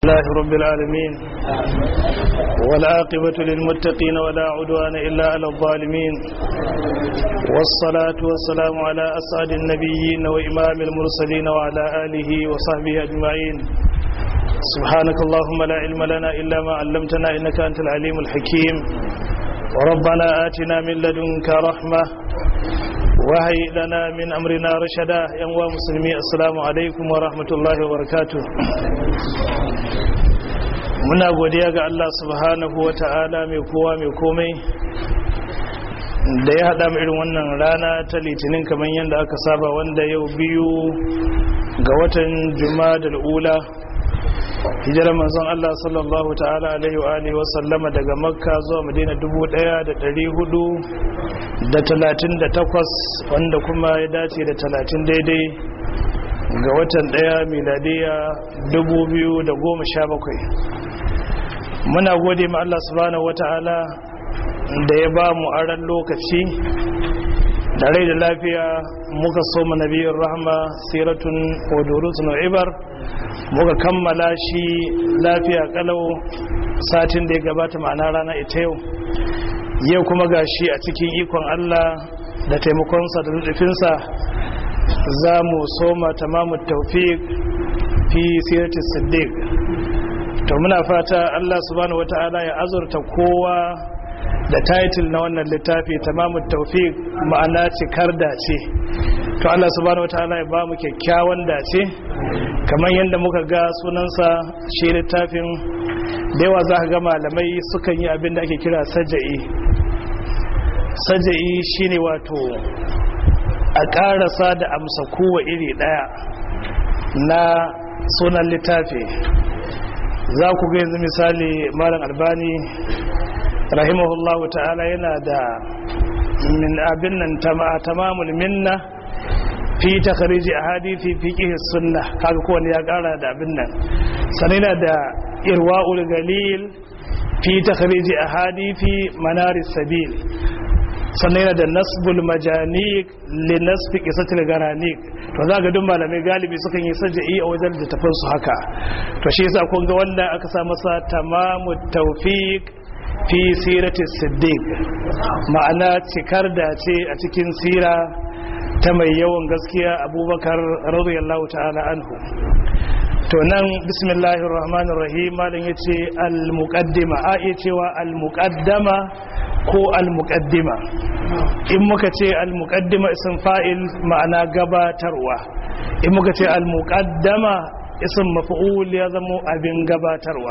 الله رب العالمين والعاقبة للمتقين ولا عدوان إلا على الظالمين والصلاة والسلام على أسعد النبيين وإمام المرسلين وعلى آله وصحبه أجمعين سبحانك اللهم لا علم لنا إلا ما علمتنا إنك أنت العليم الحكيم وربنا آتنا من لدنك رحمة وهي لنا من أمرنا رشدا يا مسلمي السلام عليكم ورحمة الله وبركاته muna godiya ga Allah subhanahu wa ta'ala mai kowa mai komai da ya haɗa irin wannan rana ta litinin kamar yadda aka saba wanda yau biyu ga watan juma'a da ula hijirar manzon Allah sallallahu ta'ala alaihi wa alihi wasallama daga makka zuwa madina 1438 wanda kuma ya dace da 30 daidai ga watan daya miladiya 2017 muna gode ma Allah subhanahu wata'ala da ya ba mu aran lokaci da rai da lafiya muka so mu nabiyar rahma siratun wadurutun ibar muka kammala shi lafiya kalau satin da ya gabata ma'ana rana ita yau yau kuma gashi a cikin ikon Allah da taimakonsa da nufinsa za mu soma tamamu taufiq fi siratis siddiq to muna fata Allah subhanahu wata'ala ya azurta kowa da title na wannan littafi tamamu taufiq ma'ana cikar dace to Allah subhanahu wata'ala ya ba mu kyakkyawan dace kamar yadda muka ga sunansa shi littafin da yawa za ka ga malamai sukan yi abin da ake kira saja'i saja'i shine wato a ƙarasa da amsa kowa iri ɗaya na sunan littafi za ku ga yanzu misali malam albani rahimahullahu ta'ala yana da min abin nan tamamul minna fi takhariji ahadithi fi fiqh sunna kaga kowanne ya kara da abin nan sanina da irwaul galil fi takhariji ahadithi manaris sabil sannan da nasbul majanik li nasfi qisatil garanik to za ga duk malamai galibi sukan yi sajai a wajen littafin su haka to shi yasa kun ga wanda aka sa masa tamamu tawfiq fi sirati siddiq ma'ana cikar da ce a cikin sira ta mai yawan gaskiya abubakar radiyallahu ta'ala anhu to nan bismillahir rahmanir rahim malam yace al muqaddima a iya cewa al muqaddama ko al-muqaddima in muka ce al-muqaddima isin fa'il ma'ana gabatarwa in muka ce al-muqaddama isin maf'ul ya zama abin gabatarwa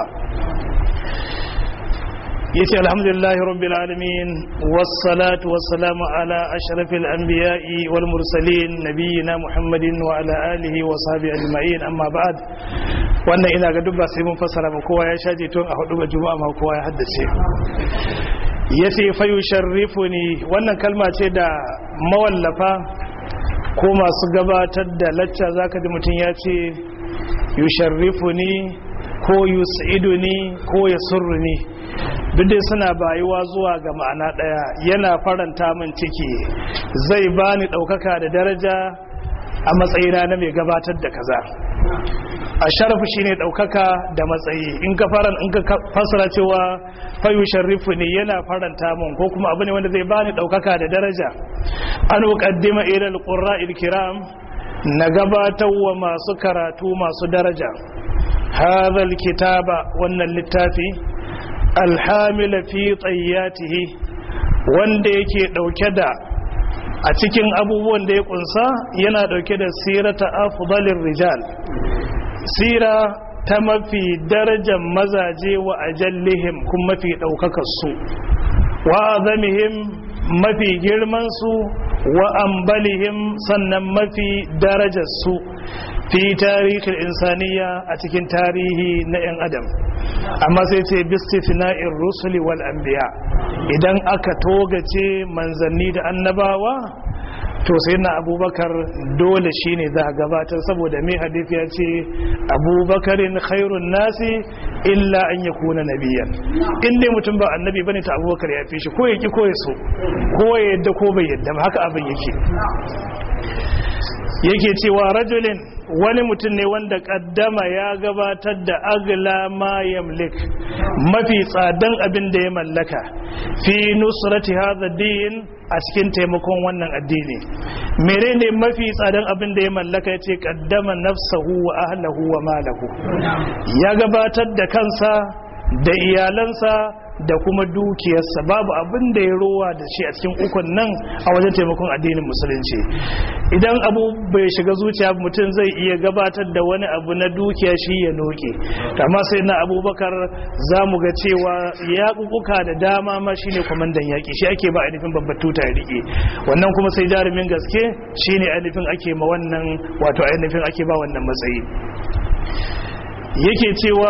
yace alhamdulillahi rabbil alamin wassalatu wassalamu ala ashrafil anbiya'i wal mursalin nabiyina muhammadin wa ala alihi wa sahbihi ajma'in amma ba'd wannan ina ga dubba sai mun fassara ba kowa ya shaje tun a hudu ga juma'a ma kowa ya haddace ya ce fayu sharrifu ne wannan kalma ce da mawallafa ko masu gabatar da lacca zaka ji mutum ya ce yusharrifu ne ko yus'idu ne ko ya surru ne duk dai suna bayuwa zuwa ga ma'ana ɗaya yana faranta min ciki zai bani ɗaukaka da daraja a matsayina na mai gabatar da kaza a sharafu shine daukaka da matsayi in ka faran in ka fasara cewa fayu sharifu ne yana faranta mun ko kuma abu ne wanda zai bani daukaka da daraja an uqaddima ila alqurra'il kiram na gabatar wa masu karatu masu daraja hadha alkitaba wannan littafi alhamila fi tayyatihi wanda yake dauke da a cikin abubuwan da ya kunsa yana dauke da sirata afdalir rijal sira ta mafi darajar mazaje wa ajallihim kuma mafi ɗaukakarsu wa azamihim mafi girmansu wa ambalihim sannan mafi darajarsu fi tarihin insaniya a cikin tarihi na 'yan adam amma sai ce bistifna'in rusuli wal anbiya idan aka togace manzanni da annabawa to sai na abubakar dole shi ne za a gabatar saboda mai hadith ya ce abubakarin khairun nasi illa an ya kuna nabiyan inda mutum ba annabi bane ta abubakar ya fi shi ko ya ki ko ya so ko ya yadda ko bai yadda ba haka abin yake yake cewa rajulin wani mutum ne wanda kaddama ya gabatar da agla ma yamlik mafi tsadan abin da ya mallaka fi nusrati hadha din a cikin taimakon wannan addini menene mafi tsadan abin da ya mallaka yace kaddama nafsahu wa ahlahu wa malahu ya gabatar da kansa da iyalansa da kuma dukiyarsa babu abin da ya rowa da shi a cikin ukun nan a wajen taimakon addinin musulunci idan abu bai shiga zuciya mutum zai iya gabatar da wani abu na dukiya shi ya noke amma sai na abubakar za mu ga cewa ya kukuka da dama ma shi ne kwamandan yaƙi shi ake ba ainihin babbar tuta ya riƙe wannan kuma sai jarumin gaske shi ne ainihin ake ma wannan wato ainihin ake ba wannan matsayi yake cewa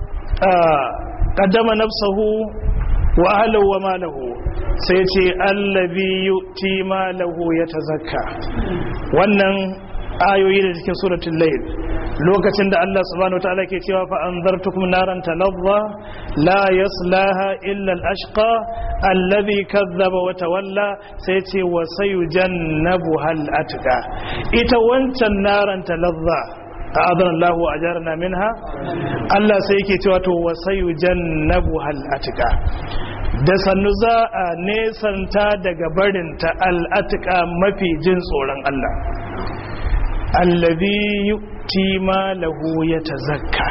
qaddama nafsahu wa ahlahu wa malahu sai ce allazi yu'ti malahu yatazakka wannan ayoyi da cikin suratul layl lokacin da Allah subhanahu wataala ke cewa fa anzartukum naran talazza la yaslaha illa al-ashqa alladhi kazzaba wa tawalla sai ce wa sayujannabuha al-atqa ita wancan naran talazza a'adana Allah wa ajarna minha Allah sai yake cewa to wasayu jannabu hal atika da sannu za a nesanta daga barinta al'atika mafi jin tsoron Allah allazi yu'ti malahu yatazakka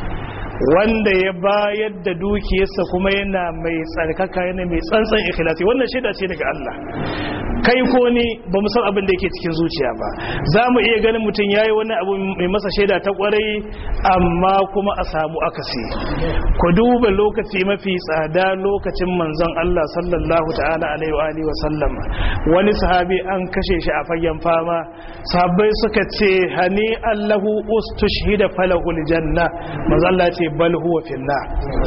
wanda ya bayar da dukiyarsa kuma yana mai tsarkaka yana mai tsantsan ikhlasi wannan shaida ce daga Allah kai ko ni ba mu san abin da yake cikin zuciya ba za mu iya ganin mutum ya yi wani abu mai masa shaida ta kwarai amma kuma a samu akasi ku duba lokaci mafi tsada lokacin manzon Allah sallallahu ta'ala alaihi wa alihi wa sallam wani sahabi an kashe shi a fagen fama sahabbai suka ce hani allahu ustushhida falahul janna manzon Allah ce bal huwa fillah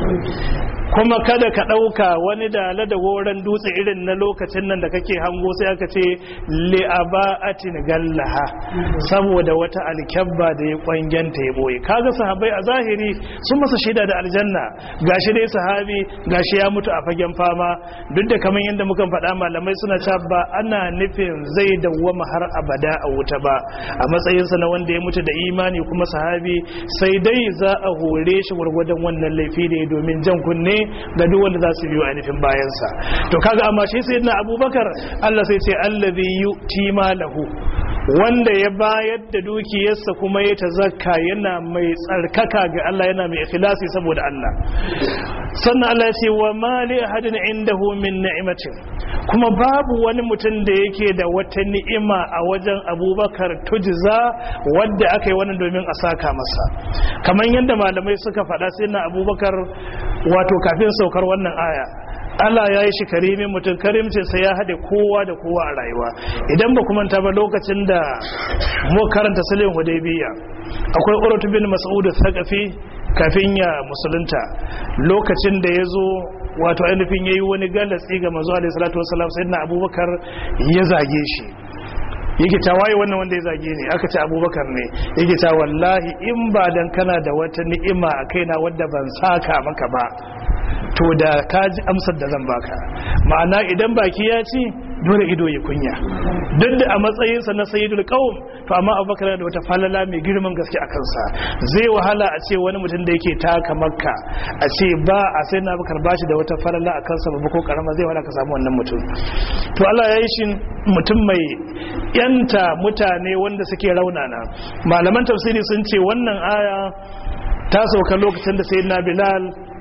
kuma kada ka ɗauka wani dala da goron dutse irin na lokacin nan da kake hango sai aka ce li'aba'atin gallaha saboda wata alkyabba da ya kwangenta ya boye kaga sahabai a zahiri sun masa shaida da aljanna gashi dai sahabi gashi ya mutu a fagen fama duk da kamar yadda muka faɗa malamai suna cewa ba ana nufin zai dawwama har abada a wuta ba a matsayinsa na wanda ya mutu da imani kuma sahabi sai dai za a hore shi gwargwadon wannan laifi ne domin jan kunne ga duk wanda za su biyo ainihin bayansa to kaga amma shi sai na abubakar Allah sai ce allazi yu'ti malahu wanda ya bayar da dukiyarsa kuma ya tazakka yana mai tsarkaka ga Allah yana mai ikhlasi saboda Allah sannan Allah ya ce wa mali ahadin indahu min ni'matin kuma babu wani mutum da yake da wata ni'ima a wajen abubakar tujza wadda aka yi wannan domin a saka masa kamar yadda malamai suka faɗa sai na abubakar wato kafin saukar wannan aya Allah ya yi shi karimin mutum karimcinsa ya haɗe kowa da kowa a rayuwa idan ba kuma ta ba lokacin da mu karanta silin hudaybiya akwai uratu bin mas'ud thaqafi kafin ya musulunta lokacin da ya zo wato ainihin yayi wani galatsi ga manzo alaihi salatu wasallam sayyidina abubakar ya zage shi yake ta waye wannan wanda ya zage ne aka ce abubakar ne yake ta wallahi in ba dan kana da wata ni'ima a kaina wadda ban saka maka ba to da ka ji amsar da zan baka ma'ana idan baki ya ci dole ido ya kunya duk da a matsayinsa na sayyidul qaum to amma abubakar da wata falala mai girman gaske a kansa zai wahala a ce wani mutum da yake taka makka a ce ba a sai na abubakar ba shi da wata falala a kansa ba ko karama zai wahala ka samu wannan mutum to Allah ya yi shi mutum mai yanta mutane wanda suke raunana malaman tafsiri sun ce wannan aya ta sauka lokacin da sayyidina bilal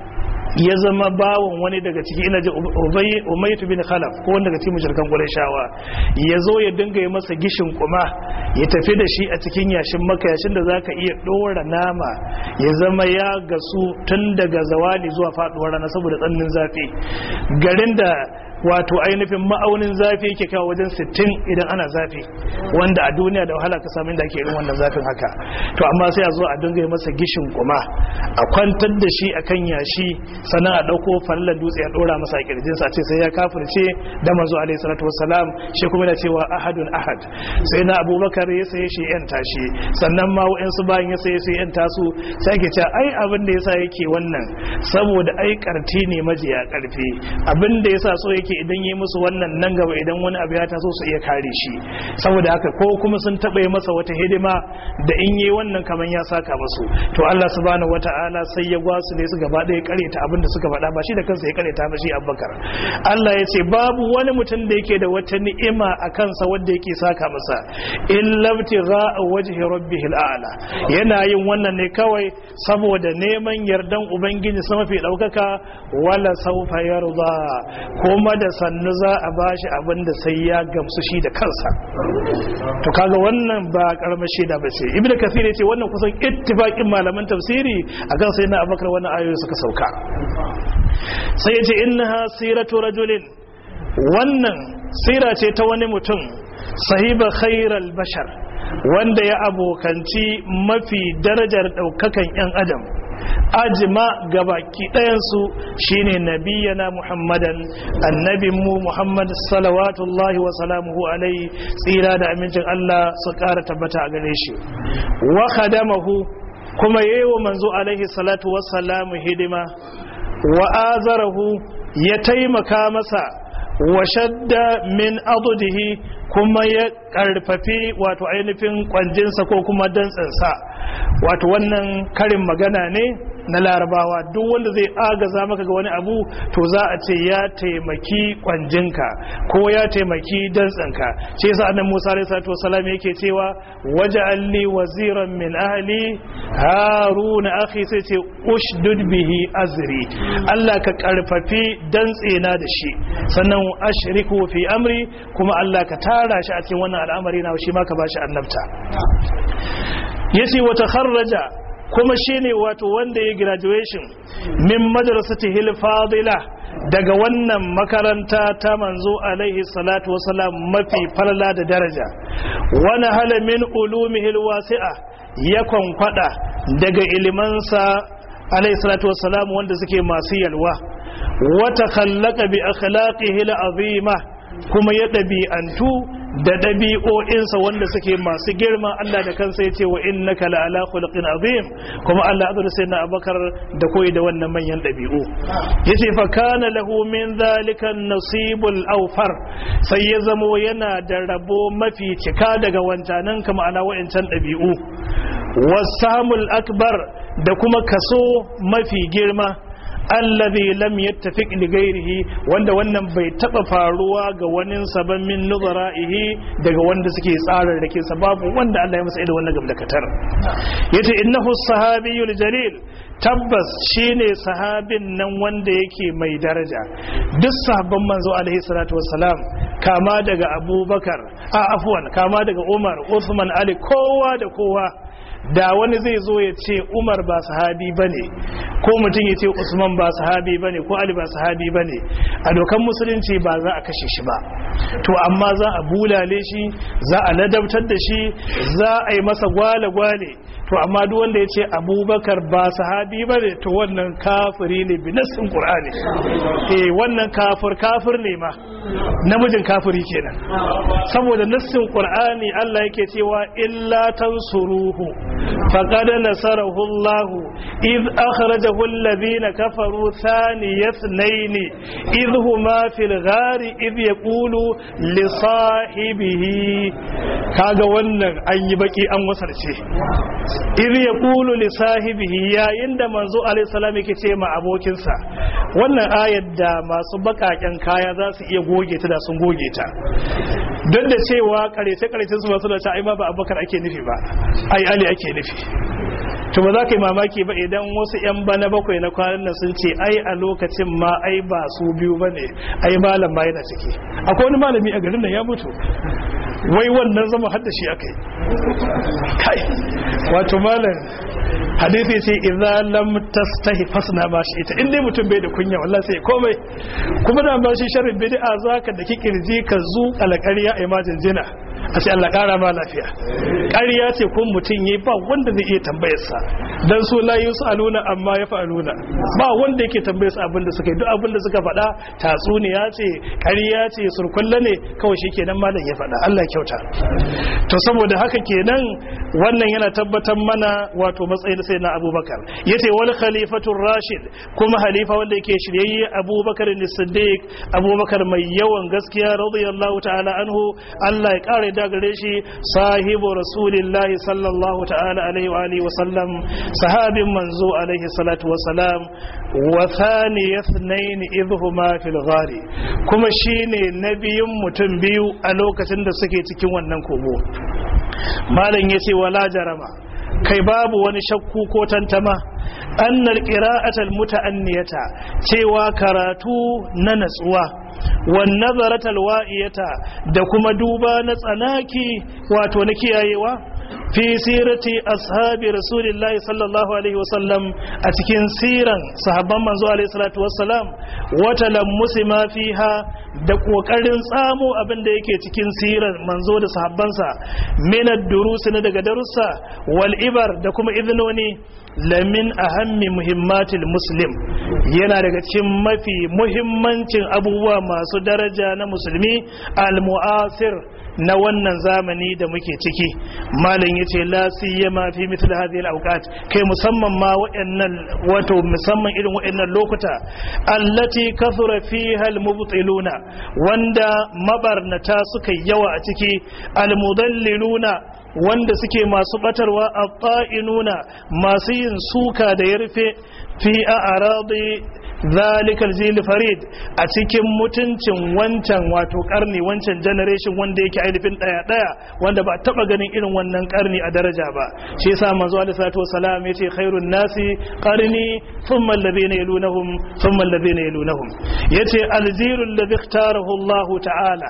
ya zama bawon wani daga ciki ina ji umaytu bin khalaf ko wanda daga cikin mushrikan qurayshawa ya zo ya dinga yi masa gishin kuma ya tafi da shi a cikin yashin maka yashin da zaka iya dora nama ya zama ya gasu tun daga zawali zuwa faduwar rana saboda tsannin zafi garin da wato ainihin ma'aunin zafi yake kawo wajen 60 idan ana zafi wanda a duniya da wahala ka samu inda ake irin wannan zafin haka to amma sai a zo a dinga yi masa gishin kuma a kwantar da shi akan yashi sannan a dauko fallan dutse a dora masa kirjin sa ce sai ya kafirce da manzo alaihi salatu wassalam shi kuma da cewa ahadun ahad sai na abubakar ya saye shi yan tashi sannan ma wa'ansu bayan ya saye su yan tasu sai ke cewa ai abin da yasa yake wannan saboda ai karti ne majiya karfi abin da yasa so yake idan yi musu wannan nan gaba idan wani abu ya taso su iya kare shi saboda haka ko kuma sun taɓa yi masa wata hidima da in yi wannan kamar ya saka musu to Allah subhanahu wata'ala sai ya gwasu ne su gaba ɗaya kareta abin da suka faɗa ba shi da kansa ya kareta ba shi Abubakar Allah ya ce babu wani mutum da yake da wata ni'ima a kansa wanda yake saka masa illa ibtigha'a wajhi rabbihil a'la yana yin wannan ne kawai saboda neman yardan ubangiji sama fi daukaka wala saufa yarda kuma da sannu za a bashi abin da sai ya gamsu shi da kansa to kaga wannan ba karamar shaida ba ce ibnu kathir yace wannan kusan ittifaqin malaman tafsiri akan sai na abakar wannan ayoyi suka sauka sai yace innaha siratu rajulin wannan sira ce ta wani mutum sahiba khairal bashar wanda ya abokanci mafi darajar daukakan yan adam ajima gabaki ɗayansu shine nabiyana muhammadan annabin mu muhammad salawatullahi wa salamuhu alai tsira da amincin allah su ƙara tabbata a gare shi wa khadamahu kuma yayi wa manzo alaihi salatu wassalamu hidima wa azarahu ya taimaka masa wa shadda min adudihi kuma ya karfafi wato ainihin kwanjinsa ko kuma dantsinsa wato wannan karin magana ne na larabawa duk wanda zai agaza maka ga wani abu to za a ce ya taimaki kwanjinka ko ya taimaki dantsinka ce yasa annabi Musa alaihi salatu wasallam yake cewa waj'alni waziran min ahli haruna akhi sai ce ushdud bihi azri Allah ka karfafi dantsena da shi sannan ashriku fi amri kuma Allah ka tara shi a cikin wannan al'amari na shi ma ka bashi annabta yace wa takharraja kuma shine wato wanda ya graduation min madrasatihi al-fadila daga wannan makaranta ta manzo alaihi salatu wasalam mafi falala da daraja wani hala min ulumihi al-wasi'a ya kwankwada daga ilimansa alaihi salatu wasalam wanda suke masu yalwa wata khallaka bi akhlaqihi al-azima kuma ya ɗabi'antu da ɗabi'o'insa wanda suke masu girma Allah da kansa ya ce wa innaka la ala khuluqin azim kuma Allah azza sai na abakar da koyi da wannan manyan ɗabi'u yace fa kana lahu min zalika nasibul awfar sai ya zamo yana da rabo mafi cika daga wancanan kama ana wa'ancan ɗabi'u wasamul akbar da kuma kaso mafi girma allazi lam yattafiq li ghairihi wanda wannan bai taba faruwa ga wani saban min nuzara'ihi daga wanda suke tsarar da ke sababu wanda Allah ya masa irin wannan gamdakatar yace innahu sahabiyul jalil tabbas shine sahabin nan wanda yake mai daraja duk sahabban manzo alaihi salatu wassalam kama daga abubakar a afwan kama daga umar usman ali kowa da kowa da wani zai zo ya ce umar ba sahabi ba ne ko mutum ya ce usman ba sahabi ba ne ko ali ba sahabi ba ne a dokan musulunci ba za a kashe shi ba to amma za a bulale shi za a ladabtar da shi za a yi masa gwale-gwale to amma duk wanda ya ce abubakar ba sahabi ba ne to wannan kafiri ne bi nassin qur'ani eh wannan kafir kafir ne ma namijin kafiri kenan saboda nassin qur'ani Allah yake cewa illa tansuruhu faqad nasarahu Allah id akhrajahu alladhina kafaru thaniya ithnain id huma fil ghari id yaqulu li sahibihi kaga wannan an yi baki an wasarce idh yaqulu li sahibihi yayin da manzo alaihi salam yake ce ma abokinsa wannan ayar da masu bakaken kaya za su iya goge ta da sun goge ta don da cewa karece karecin su masu da ta ai ma ba abubakar ake nufi ba ai ali ake nufi to ba za ka yi mamaki ba idan wasu 'yan bana bakwai na kwanan nan sun ce ai a lokacin ma ai ba su biyu ba ne ai malam ma yana ciki akwai wani malami a garin nan ya mutu wai wannan zama hadda shi aka yi kai wato malam hadithi ce idza lam tastahi fasna ba shi ita in dai mutum bai da kunya wallahi sai komai kuma da ba shi sharri bid'a zaka da kikirji ka zu alƙarya ai majin jina a ce Allah ƙara ma lafiya ƙarya ce kun mutum yi ba wanda zai iya tambayarsa don su la yi su aluna amma ya fa aluna ba wanda yake tambayarsa abin da suka yi duk abin da suka faɗa tatsuniya ce ƙarya ce surkulla ne kawai shi kenan malam ya faɗa Allah kyauta to saboda haka kenan wannan yana tabbatar mana wato matsayin sai na abubakar yace wal khalifatur rashid kuma halifa wanda yake shiryayye abubakar ne siddiq abubakar mai yawan gaskiya radiyallahu ta'ala anhu Allah ya kare da gare shi sahibu rasulillahi sallallahu ta'ala alaihi wa alihi wa sallam sahabin manzo alaihi salatu wa salam wa thani yathnain idhuma fil ghari kuma shine nabiyun mutum biyu a lokacin da suke cikin wannan kogo malam yace wala jarama kai babu wani shakku ko tantama annal qira'atal muta'anniyata cewa karatu na natsuwa wan nazaratal wa'iyata da kuma duba na tsanaki wato na kiyayewa fi sirati ashabi rasulillahi sallallahu alaihi wasallam a cikin siran sahabban manzo alaihi salatu wassalam wata lammusi ma fiha da kokarin tsamo abin da yake cikin siran manzo da sahabbansa min ad-durusi na daga darussa wal ibar da kuma idnoni lamin ahammi muhimmatil muslim yana daga cikin mafi muhimmancin abubuwa masu daraja na musulmi al-mu'asir na wannan zamani da muke ciki malam yace la siyama fi mithl hadhihi al-awqat kai musamman ma wayannan wato musamman irin wayannan lokuta allati kathura fiha al-mubtiluna wanda mabarnata suka yawa a ciki al-mudalliluna wanda suke masu batarwa at-ta'inuna masu yin suka da yarfe fi a'radi zalikal jil farid a cikin mutuncin wancan wato karni wancan generation wanda yake ainihin daya daya wanda ba taba ganin irin wannan karni a daraja ba shi yasa manzo alaihi salatu wasalam yace khairun nasi qarni thumma alladhina yalunhum thumma alladhina yalunhum yace aljilul ladhi ikhtarahu Allah ta'ala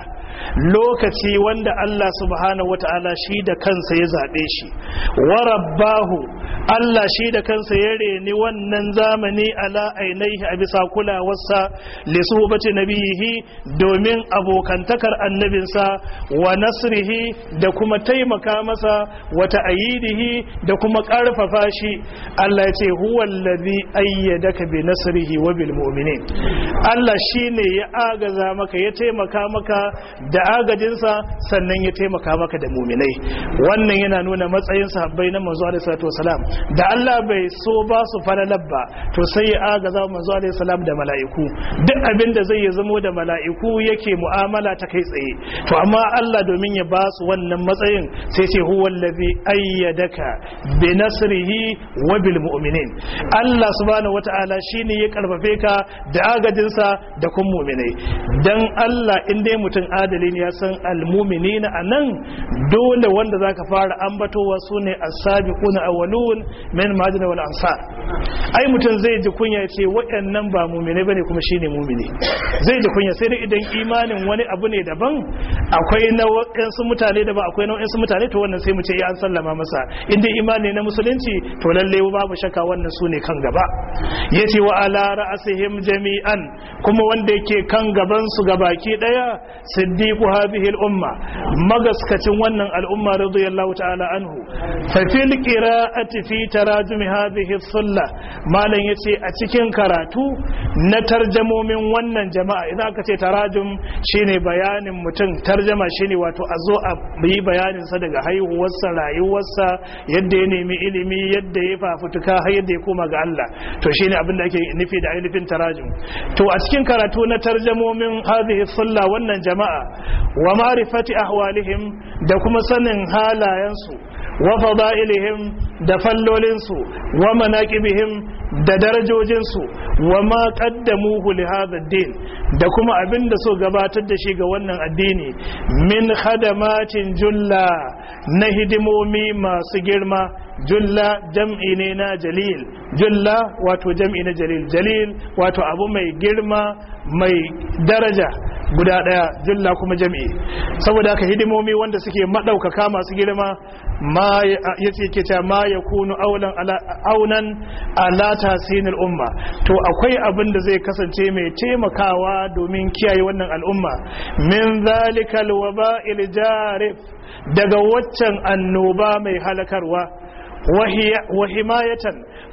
lokaci wanda Allah subhanahu wata'ala shi da kansa ya zabe shi wa rabbahu Allah shi da kansa ya reni wannan zamani ala ainihi a bisa kulawarsa li suhbati nabihi domin abokantakar annabinsa wa nasrihi da kuma taimaka masa wa ta'ayidihi da kuma karfafa shi Allah ya ce huwa allazi ayyadaka bi nasrihi wa bil mu'minin Allah shine ya agaza maka ya taimaka maka da agajinsa sannan ya taimaka maka da mu'minai wannan yana nuna matsayin sahabbai na manzo alaihi salatu wasalam da Allah bai so ba su falalar ba to sai ya agaza manzo alaihi salam da mala'iku duk abin da zai ya zamo da mala'iku yake mu'amala ta kai tsaye to amma Allah domin ya ba su wannan matsayin sai ce huwa allazi ayyadaka bi nasrihi wa bil mu'minin Allah subhanahu wata'ala shine ya karfafe ka da agajinsa da kun mu'minai dan Allah in dai mutum adali ne ya san al mu'minina anan dole wanda zaka fara ambatowa sune as-sabiquna awwalun min majina wal ansar ai mutum zai ji kunya ya ce waɗannan ba mumine bane kuma shine mumine zai ji kunya sai dai idan imanin wani abu ne daban akwai na waɗansu mutane da ba akwai na waɗansu mutane to wannan sai mu ce ya an sallama masa in dai imani na musulunci to lalle babu shakka wannan su ne kan gaba yace wa ala ra'asihim jami'an kuma wanda yake kan gaban su gabaki daya siddiqu hadhihi al-umma magaskacin wannan al'umma radiyallahu ta'ala anhu fa fil qira'ati fi tarajum hadhihi sulla malam yace a cikin karatu na tarjamomin wannan jama'a idan aka ce tarajum shine bayanin mutum tarjama shine wato a zo a yi bayanin sa daga haihuwarsa rayuwarsa yadda ya nemi ilimi yadda ya fafutuka har yadda ya koma ga Allah to shine abin da ake nufi da ainihin tarajum to a cikin karatu na tarjamomin hadhihi sulla wannan jama'a wa ma'rifati ahwalihim da kuma sanin halayensu wa fada'ilihim da fallolinsu wa manaqibihim da darajojinsu wa ma qaddamuhu li hadha din da kuma abin da so gabatar da shi ga wannan addini min khadamatin julla na hidimomi masu girma julla jam'i ne na jalil julla wato jam'i na jalil jalil wato abu mai girma mai daraja guda daya julla kuma jam'i saboda haka hidimomi wanda suke madaukaka masu girma ma yace ke ta ma yakunu aulan ala aunan ala tasinil umma to akwai abin da zai kasance mai taimakawa domin kiyaye wannan al'umma min zalikal waba'il jarif daga waccan annoba mai halakarwa wa himayatan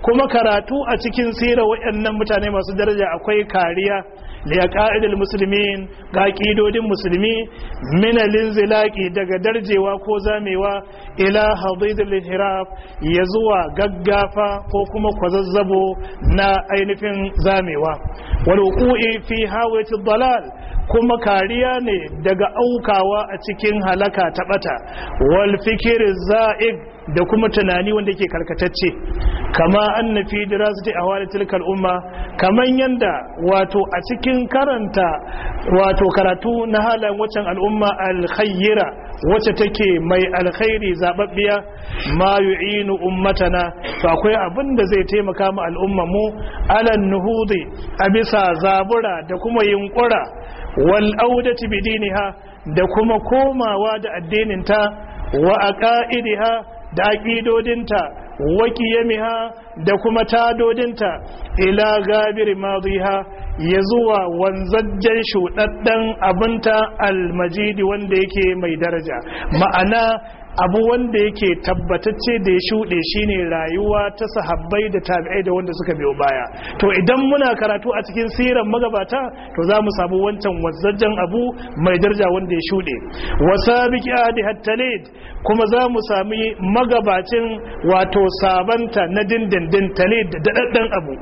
kuma karatu a cikin sirar waɗannan mutane masu daraja akwai kariya da ka'idar musulmin ga ƙidodin musulmi minalin zilaki daga darjewa ko zamewa ila hadidul hiraf ya zuwa gaggafa ko kuma kwazazzabo na ainihin zamewa wal wuqu'i fi hawati dalal kuma kariya ne daga aukawa a cikin halaka ta bata wal fikir za'ig da kuma tunani wanda ke karkatacce kama anna fi dirasati ahwali tilkal umma kaman yanda wato a cikin karanta wato karatu na halayen waccan al'umma alkhayyira wacce take mai alkhairi zababbiya ma yu'inu ummatana to akwai abin da zai taimaka ma al'umma mu alan nuhudi a bisa zabura da kuma yunkura wal audati bidiniha da kuma komawa da addininta wa aqaidiha da aqidodinta wa qiyamiha da kuma tadodinta ila gabir madiha ya zuwa wanzajjen shuɗaɗɗen abinta almajidi wanda yake mai daraja ma'ana abu wanda yake tabbatacce da ya shuɗe shine rayuwa ta sahabbai da tabi'ai da wanda suka biyo baya to idan muna karatu a cikin siran magabata to za mu samu wancan wazzajjen abu mai daraja wanda ya shuɗe wasabiki adi hattalid kuma za mu sami magabacin wato sabanta na dindindin talid da daɗaɗɗen abu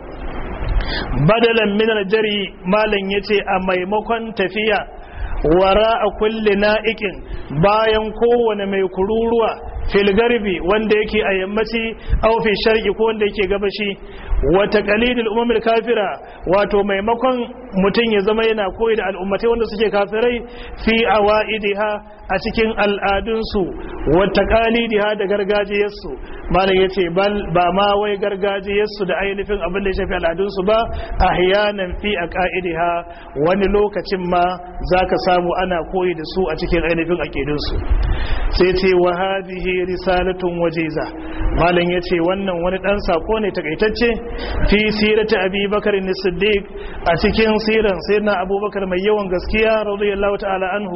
badalan minar jari malam yace a maimakon tafiya wara a kulle na'ikin bayan kowane mai kururuwa filgarbi wanda yake a yammaci au fi sharqi ko wanda yake gabashi wa taqalidul umamil kafira wato maimakon mutum ya zama yana koyi da al'ummatai wanda suke kafirai fi awaidiha a cikin al'adunsu wa taqalidiha da gargajiyarsu malam yace bal ba ma wai gargajiyarsu da ainihin abin da ya shafi al'adunsu ba ahyanan fi aqaidiha wani lokacin ma zaka samu ana koyi da su a cikin ainihin aqidunsu sai ce wa hadhihi risalatun wajiza malam yace wannan wani dan sako ne takaitacce fi sirati abi bakar siddiq a cikin siran sayyidina abubakar mai yawan gaskiya radiyallahu ta'ala anhu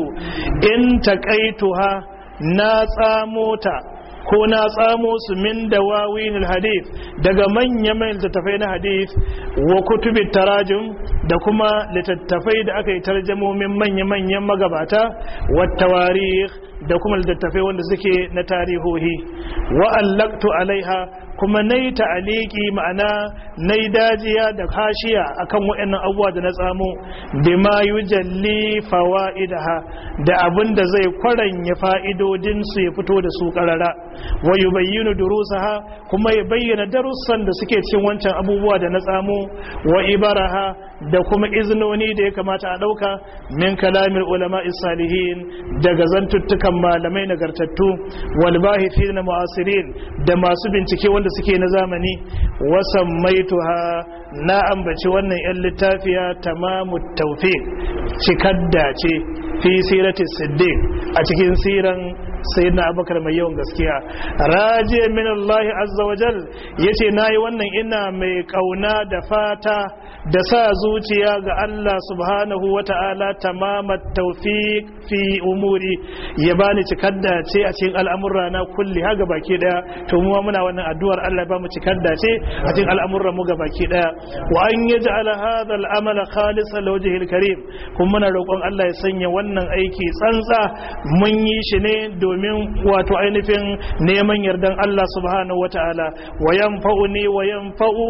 in taqaituha na tsamota ko na tsamo su min dawawin hadith daga manya-manyan littattafai na hadith wa kutubin tarajum da kuma littattafai da aka yi tarjamomin manya-manyan magabata wa tawarikh da kuma littattafai wanda suke na tarihohi wa allaktu alaiha kuma na yi ta'aliki ma'ana na yi dajiya da kashiya akan waɗannan abubuwa da na tsamo bima yujalli fawaidaha da abin da zai kwaranya fa'idodin su ya fito da su karara wa yubayyinu durusaha kuma ya bayyana darussan da suke cikin wancan abubuwa da na tsamo wa ibaraha da kuma iznoni da ya kamata a ɗauka min kalamin ulama salihin daga zantuttukan malamai nagartattu wal na mu'asirin da masu bincike wanda suke na zamani wasan maituha na ambaci wannan yan littafiya tamamu tawfiq cikar dace fi sirati siddiq a cikin siran sayyidina abubakar mai yawan gaskiya raje min Allah azza wa jal yace nayi wannan ina mai kauna da fata da sa zuciya ga Allah subhanahu wa ta'ala tamamat tawfiq fi umuri ya bani cikar dace a cikin al'amurra na kulli ha ga baki daya to mu muna wannan addu'ar Allah ba mu cikar dace a cikin al'amurra mu ga baki daya wa an yaj'ala hadha al'amala khalisan liwajhil karim kuma muna roƙon Allah ya sanya wannan aiki tsantsa mun yi shi ne domin wato ainihin neman yardan Allah subhanahu wata'ala wa yanfa'uni wa yanfa'u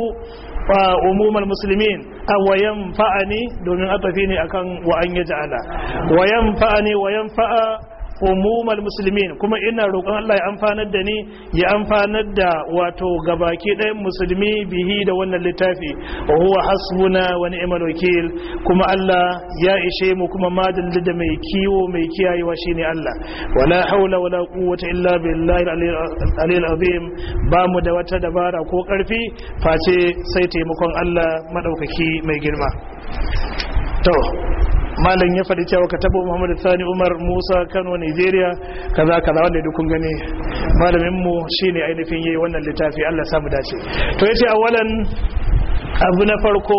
umumar musulmin a wa yanfa'ani domin atafi ne akan wa an yaj'ala wa yanfa'ani wa yanfa'a umumar musulmin kuma ina roƙon Allah ya amfanar da ni ya amfanar da wato gabaki ɗayan musulmi bihi da wannan littafi wa huwa hasbuna wa ni'mal wakil kuma Allah ya ishe mu kuma madalli da mai kiwo mai kiyayewa shine Allah wala haula wala quwwata illa billahi al azim ba mu da wata dabara ko karfi face sai taimakon Allah madaukaki mai girma to malam ya faɗi cewa ka tabo muhammad sani umar musa kano nigeria kaza kaza wanda duk kun gani malamin mu shine ainihin yayi wannan littafi Allah samu dace to yace awalan abu na farko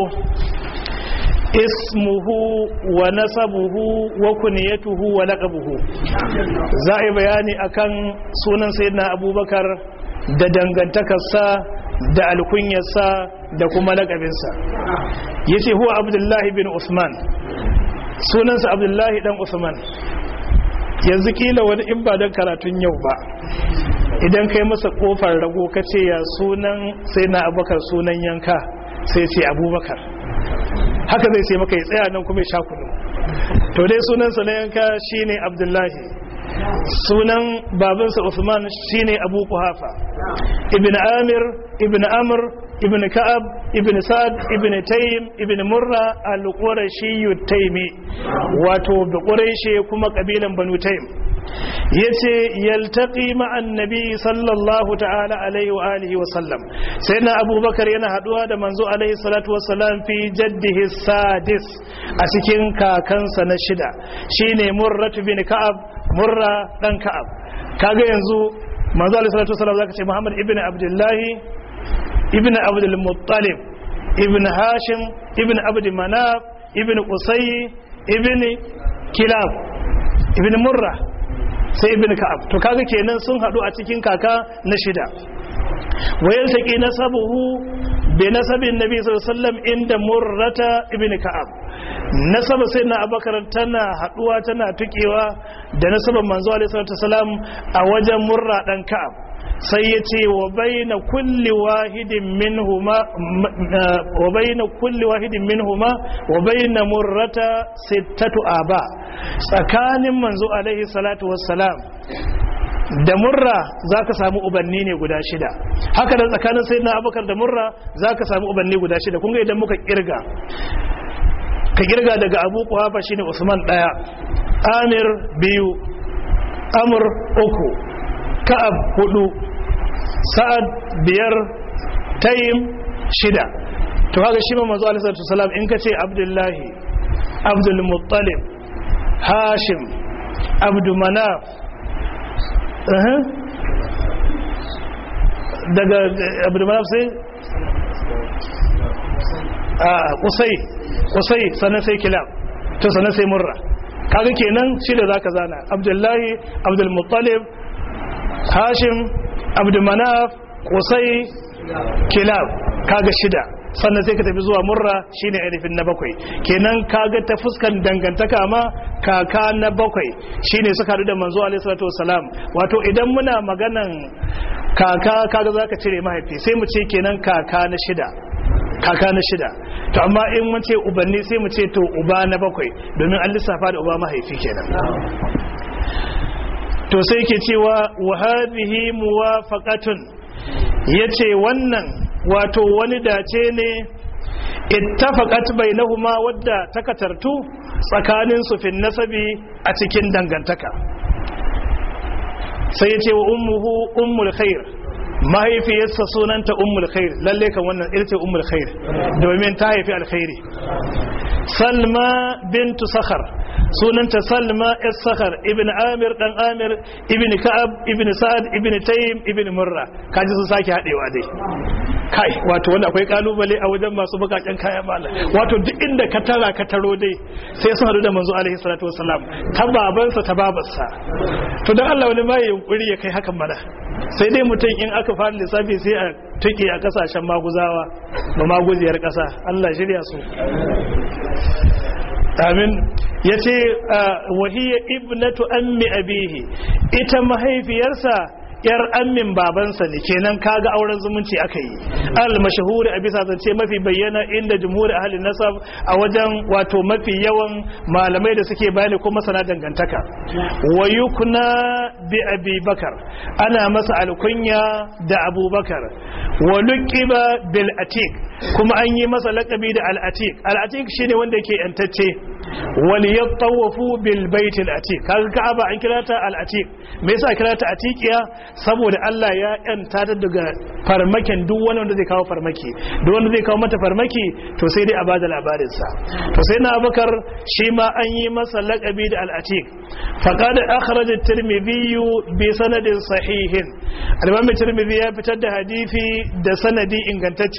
ismuhu wa nasabuhu wa kunyatuhu wa laqabuhu za a yi bayani akan sunan sayyidina abubakar da dangantakarsa da alkunyarsa da kuma lakabinsa ya ce huwa abdullahi bin usman sunansa abdullahi dan usman yanzu kila wani in ba don karatun yau ba idan kai masa kofar rago ka ce ya sunan sai na abubakar sunan yanka sai ce abubakar haka zai sai maka ya tsaya nan kuma ya sha kunu to dai sunansa na yanka shine abdullahi sunan babansa Usman shine Abu Kuhafa ibn Amir ibn Amr ibn Ka'ab ibn Sa'ad ibn Taym ibn Murra al-Qurashi Taymi wato da Quraishi kuma kabilan Banu Taym yace yaltaqi ma'an nabi sallallahu ta'ala alaihi wa alihi wa sallam sai na abubakar yana haduwa da manzo alaihi salatu wa salam fi jaddihi sadis a cikin kakansa na shida shine murratu bin ka'ab murra dan ka'ab kaga yanzu manzo alaihi salatu wa salam zaka ce muhammad ibn abdullahi ibn abdul muttalib ibn hashim ibn abd manaf ibn qusay ibn kilab ibn murra sai ibn ka'ab to kaga kenan sun hadu a cikin kaka na shida wayar taqi nasabuhu bi nasabin nabi sallallahu alaihi wasallam inda murrata ibn ka'ab nasaba sai na abakar tana haduwa tana tukewa da nasaban manzo alaihi salatu wasallam a wajen murra dan ka'ab sai ya ce wa baina kulli wahidin minhuma wa baina kulli wahidin minhuma wa baina murrata sittatu aba tsakanin manzo alaihi salatu wassalam da murra za ka samu ubanni ne guda shida haka da tsakanin sai na abokar da murra za ka samu ubanni guda shida kunga idan muka kirga ka kirga daga abu kuhafa shine usman daya amir biyu amur uku ka'ab hudu sa'ad biyar tayim shida to haka shi ma manzo alaihi salatu wasalam in ka ce abdullahi abdul muttalib hashim abdu manaf daga abdu manaf sai a kusai kusai sannan sai kilab to sannan sai murra kaga kenan shi da zaka zana abdullahi abdul muttalib hashim abdulmanaf kusai kilab kaga shida sannan sai ka tafi zuwa murra shine ainihin na bakwai kenan kaga ta fuskan dangantaka ma kaka na bakwai shine suka haɗu da manzo alaihi salatu wasalam wato idan muna maganan kaka kaga zaka cire mahaifi sai mu ce kenan kaka na shida kaka na shida to amma in mun ce ubanni sai mu ce to uba na bakwai domin an lissafa da uba mahaifi kenan to sai ke cewa wa hadhihi muwafaqatun yace wannan wato wani dace ne ittafaqat bainahuma wadda takatartu tsakanin su fin nasabi a cikin dangantaka sai yace wa ummuhu ummul khair mahaifiyarsa sunanta ummul khair lalle kan wannan irce ummul khair domin ta haifi alkhairi salma bintu sakhar sunanta salma es sakhar ibn amir dan amir ibn ka'ab ibn sa'ad ibn taym ibn murra kaji sun sake hadewa dai kai wato wanda akwai kalubale a wajen masu bukaken kaya mala wato duk inda ka tara ka taro dai sai sun hadu da manzo alaihi salatu wasalam ta babansa ta babarsa to dan Allah wani ma yunkuri ya kai hakan mana sai dai mutum in aka fara lissafi sai a tuki a kasashen maguzawa ba maguziyar kasa Allah shirya su amin ya ce wahiyar ibnatu ammi abihi ita mahaifiyarsa yar ammin babansa ne kenan kaga auren zumunci aka yi al mashahuri a bisa zance mafi bayyana inda jumhur ahlin nasab a wajen wato mafi yawan malamai da suke bayani kuma sana dangantaka wa yukna bi abi bakar ana masa alkunya da abubakar wa luqiba bil atiq kuma an yi masa lakabi da al atiq al atiq shine wanda yake yantacce wal yatawafu bil bait al atiq kaga ka'aba an kira ta al atiq me yasa kira ta atiqiya saboda Allah ya yanta ta daga farmakin duk wani wanda zai kawo farmaki duk wanda zai kawo mata farmaki to sai dai a bada labarin sa to sai na Abubakar shi ma an yi masa lakabi da al atiq faqad akhraj at-tirmidhi bi sanadin sahihin al-imam at-tirmidhi ya fitar da hadisi da sanadi ingantacce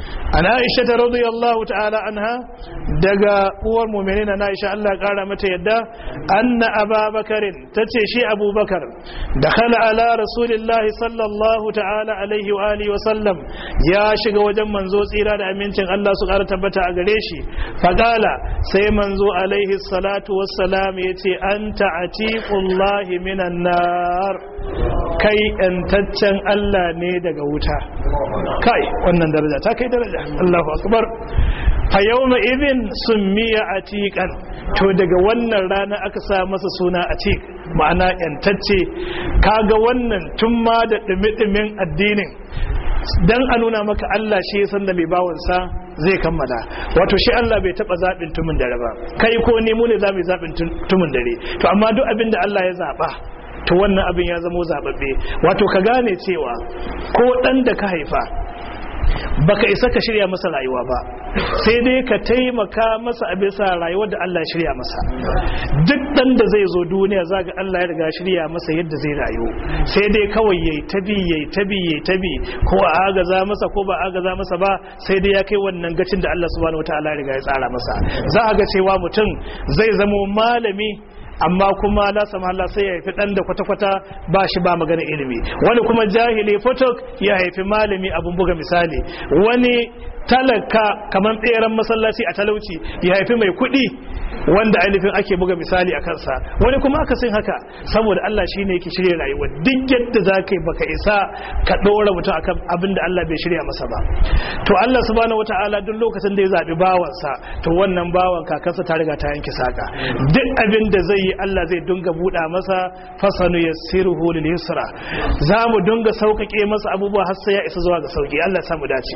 an aisha ta radiyallahu ta'ala anha daga uwar mu'minin na aisha Allah kara mata yadda anna ababakarin tace shi abubakar dakhala ala rasulillahi sallallahu ta'ala alaihi wa alihi wa sallam ya shiga wajen manzo tsira da amincin Allah su kara tabbata a gare shi faqala sai manzo alaihi salatu wassalam yace anta atiqullahi minan nar kai yantaccen Allah ne daga wuta kai wannan daraja ta kai daraja Allahu akbar fa yawma idhin summiya atiqan to daga wannan rana aka sa masa suna atiq ma'ana yantacce kaga wannan tun ma da dumi addinin dan a nuna maka Allah shi ya san da mai bawansa zai kammala wato shi Allah bai taba zaɓin tumin dare ba kai ko ni mu ne za mu zaɓin tumin dare to amma duk abin da Allah ya zaɓa to wannan abin ya zamo zaɓaɓɓe wato ka gane cewa ko ɗan da ka haifa baka isa ka shirya masa rayuwa ba sai dai ka taimaka masa a bisa rayuwar da Allah ya shirya masa duk dan da zai zo duniya zaga Allah ya riga shirya masa yadda zai rayu sai dai kawai yayi tabi yayi tabi yayi tabi ko a agaza masa ko ba agaza masa ba sai dai ya kai wannan gacin da Allah subhanahu wataala ya riga ya tsara masa za a ga cewa mutum zai zamo malami amma kuma la sama Allah sai ya haifi dan da kwata-kwata ba shi ba magana ilimi wani kuma jahili fotok ya haifi malami abun buga misali wani talaka kamar tseren masallaci a talauci ya haifi mai kuɗi wanda ainihin ake buga misali a kansa wani kuma aka sin haka saboda Allah shi ne yake shirya rayuwa duk yadda za ka yi baka isa ka ɗora mutum akan abin da Allah bai shirya masa ba to Allah subhanahu wata'ala duk lokacin da ya zaɓi bawansa to wannan bawan kakansa ta riga ta yanke saka duk abin da zai yi Allah zai dunga buɗa masa fasanu yassiruhu lil yusra za mu dunga sauƙaƙe masa abubuwa har sai ya isa zuwa ga sauƙi Allah ya samu dace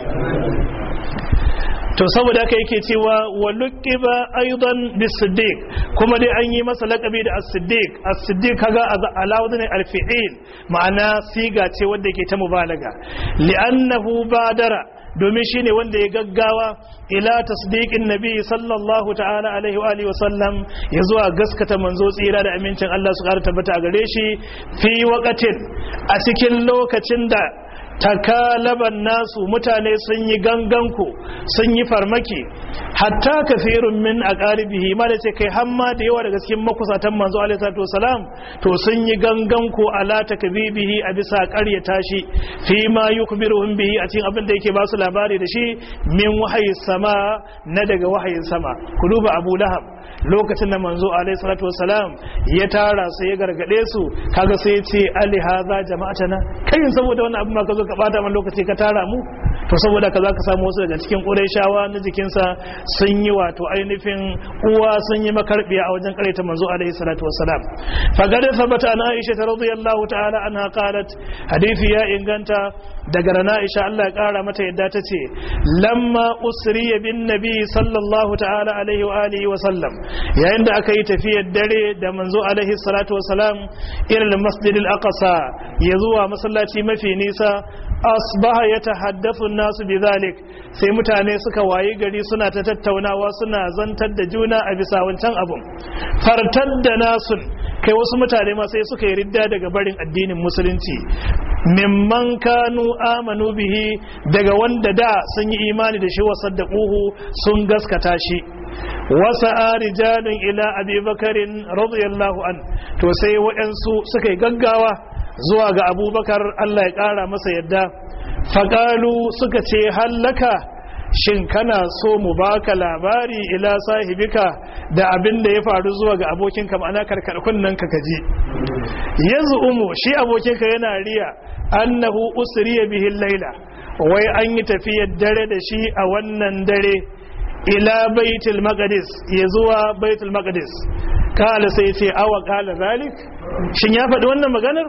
to saboda haka yake cewa wa luqiba aidan bisiddiq kuma dai an yi masa laqabi da as-siddiq as-siddiq kaga alawdin al-fi'il ma'ana siga ce wanda yake ta mubalaga li'annahu badara domin shine wanda ya gaggawa ila tasdiqin nabi sallallahu ta'ala alaihi wa alihi wa sallam ya zuwa gaskata manzo tsira da amincin Allah su ƙara tabbata a gare shi fi waqatin a cikin lokacin da takalaban nasu mutane sun yi ganganku sun yi farmaki hatta kafirun min a ƙaribihi ma da ce kai hamma da yawa daga cikin makusatan manzo alaihi wasalam to sun yi ganganku ala takbibihi a bisa ƙaryata shi fi ma yukbiruhum bihi a cikin abin da yake ba su labari da shi min wahayi sama na daga wahayin sama ku duba abu lahab lokacin da manzo alaihi salatu wasalam ya tara sai ya gargade su kaga sai ya ce ali hadha jama'atana kai saboda wannan abin ma ka zo ka bata man lokaci ka tara mu to saboda ka zaka samu wasu daga cikin qurayshawa na jikinsa sun yi wato ainihin uwa sun yi makarbiya a wajen karaita manzo alaihi salatu wasalam fagada sabata ana aisha radiyallahu ta'ala anha qalat hadisi ya inganta daga rana aisha Allah ya kara mata yadda ta ce lamma usriya bin nabi sallallahu ta'ala alaihi wa alihi wa sallam yayin da aka yi tafiyar dare da manzo alaihi salatu wasalam ila masjid al-aqsa ya zuwa masallaci mafi nisa asbaha ya tahaddathu nasu bidhalik sai mutane suka wayi gari suna ta tattaunawa suna zantar da juna a bisa wancan abun fartar da nasun kai wasu mutane ma sai suka yi ridda daga barin addinin musulunci mimman kanu amanu bihi daga wanda da sun yi imani da shi wa saddaquhu sun gaskata shi wasa rijalun ila abi bakarin radiyallahu an to sai waɗansu suka yi gaggawa zuwa ga abubakar Allah ya ƙara masa yadda faƙalu suka ce hallaka shin kana so mu baka labari ila sahibika da abin da ya faru zuwa ga abokinka ma'ana karkarkun nan ka kaji yanzu umu shi abokinka yana riya annahu usriya bihi laila wai an yi tafiyar dare da shi a wannan dare ila baitul maqdis ya zuwa baitul maqdis kala sai ce awa kala zalik shin ya faɗi wannan maganar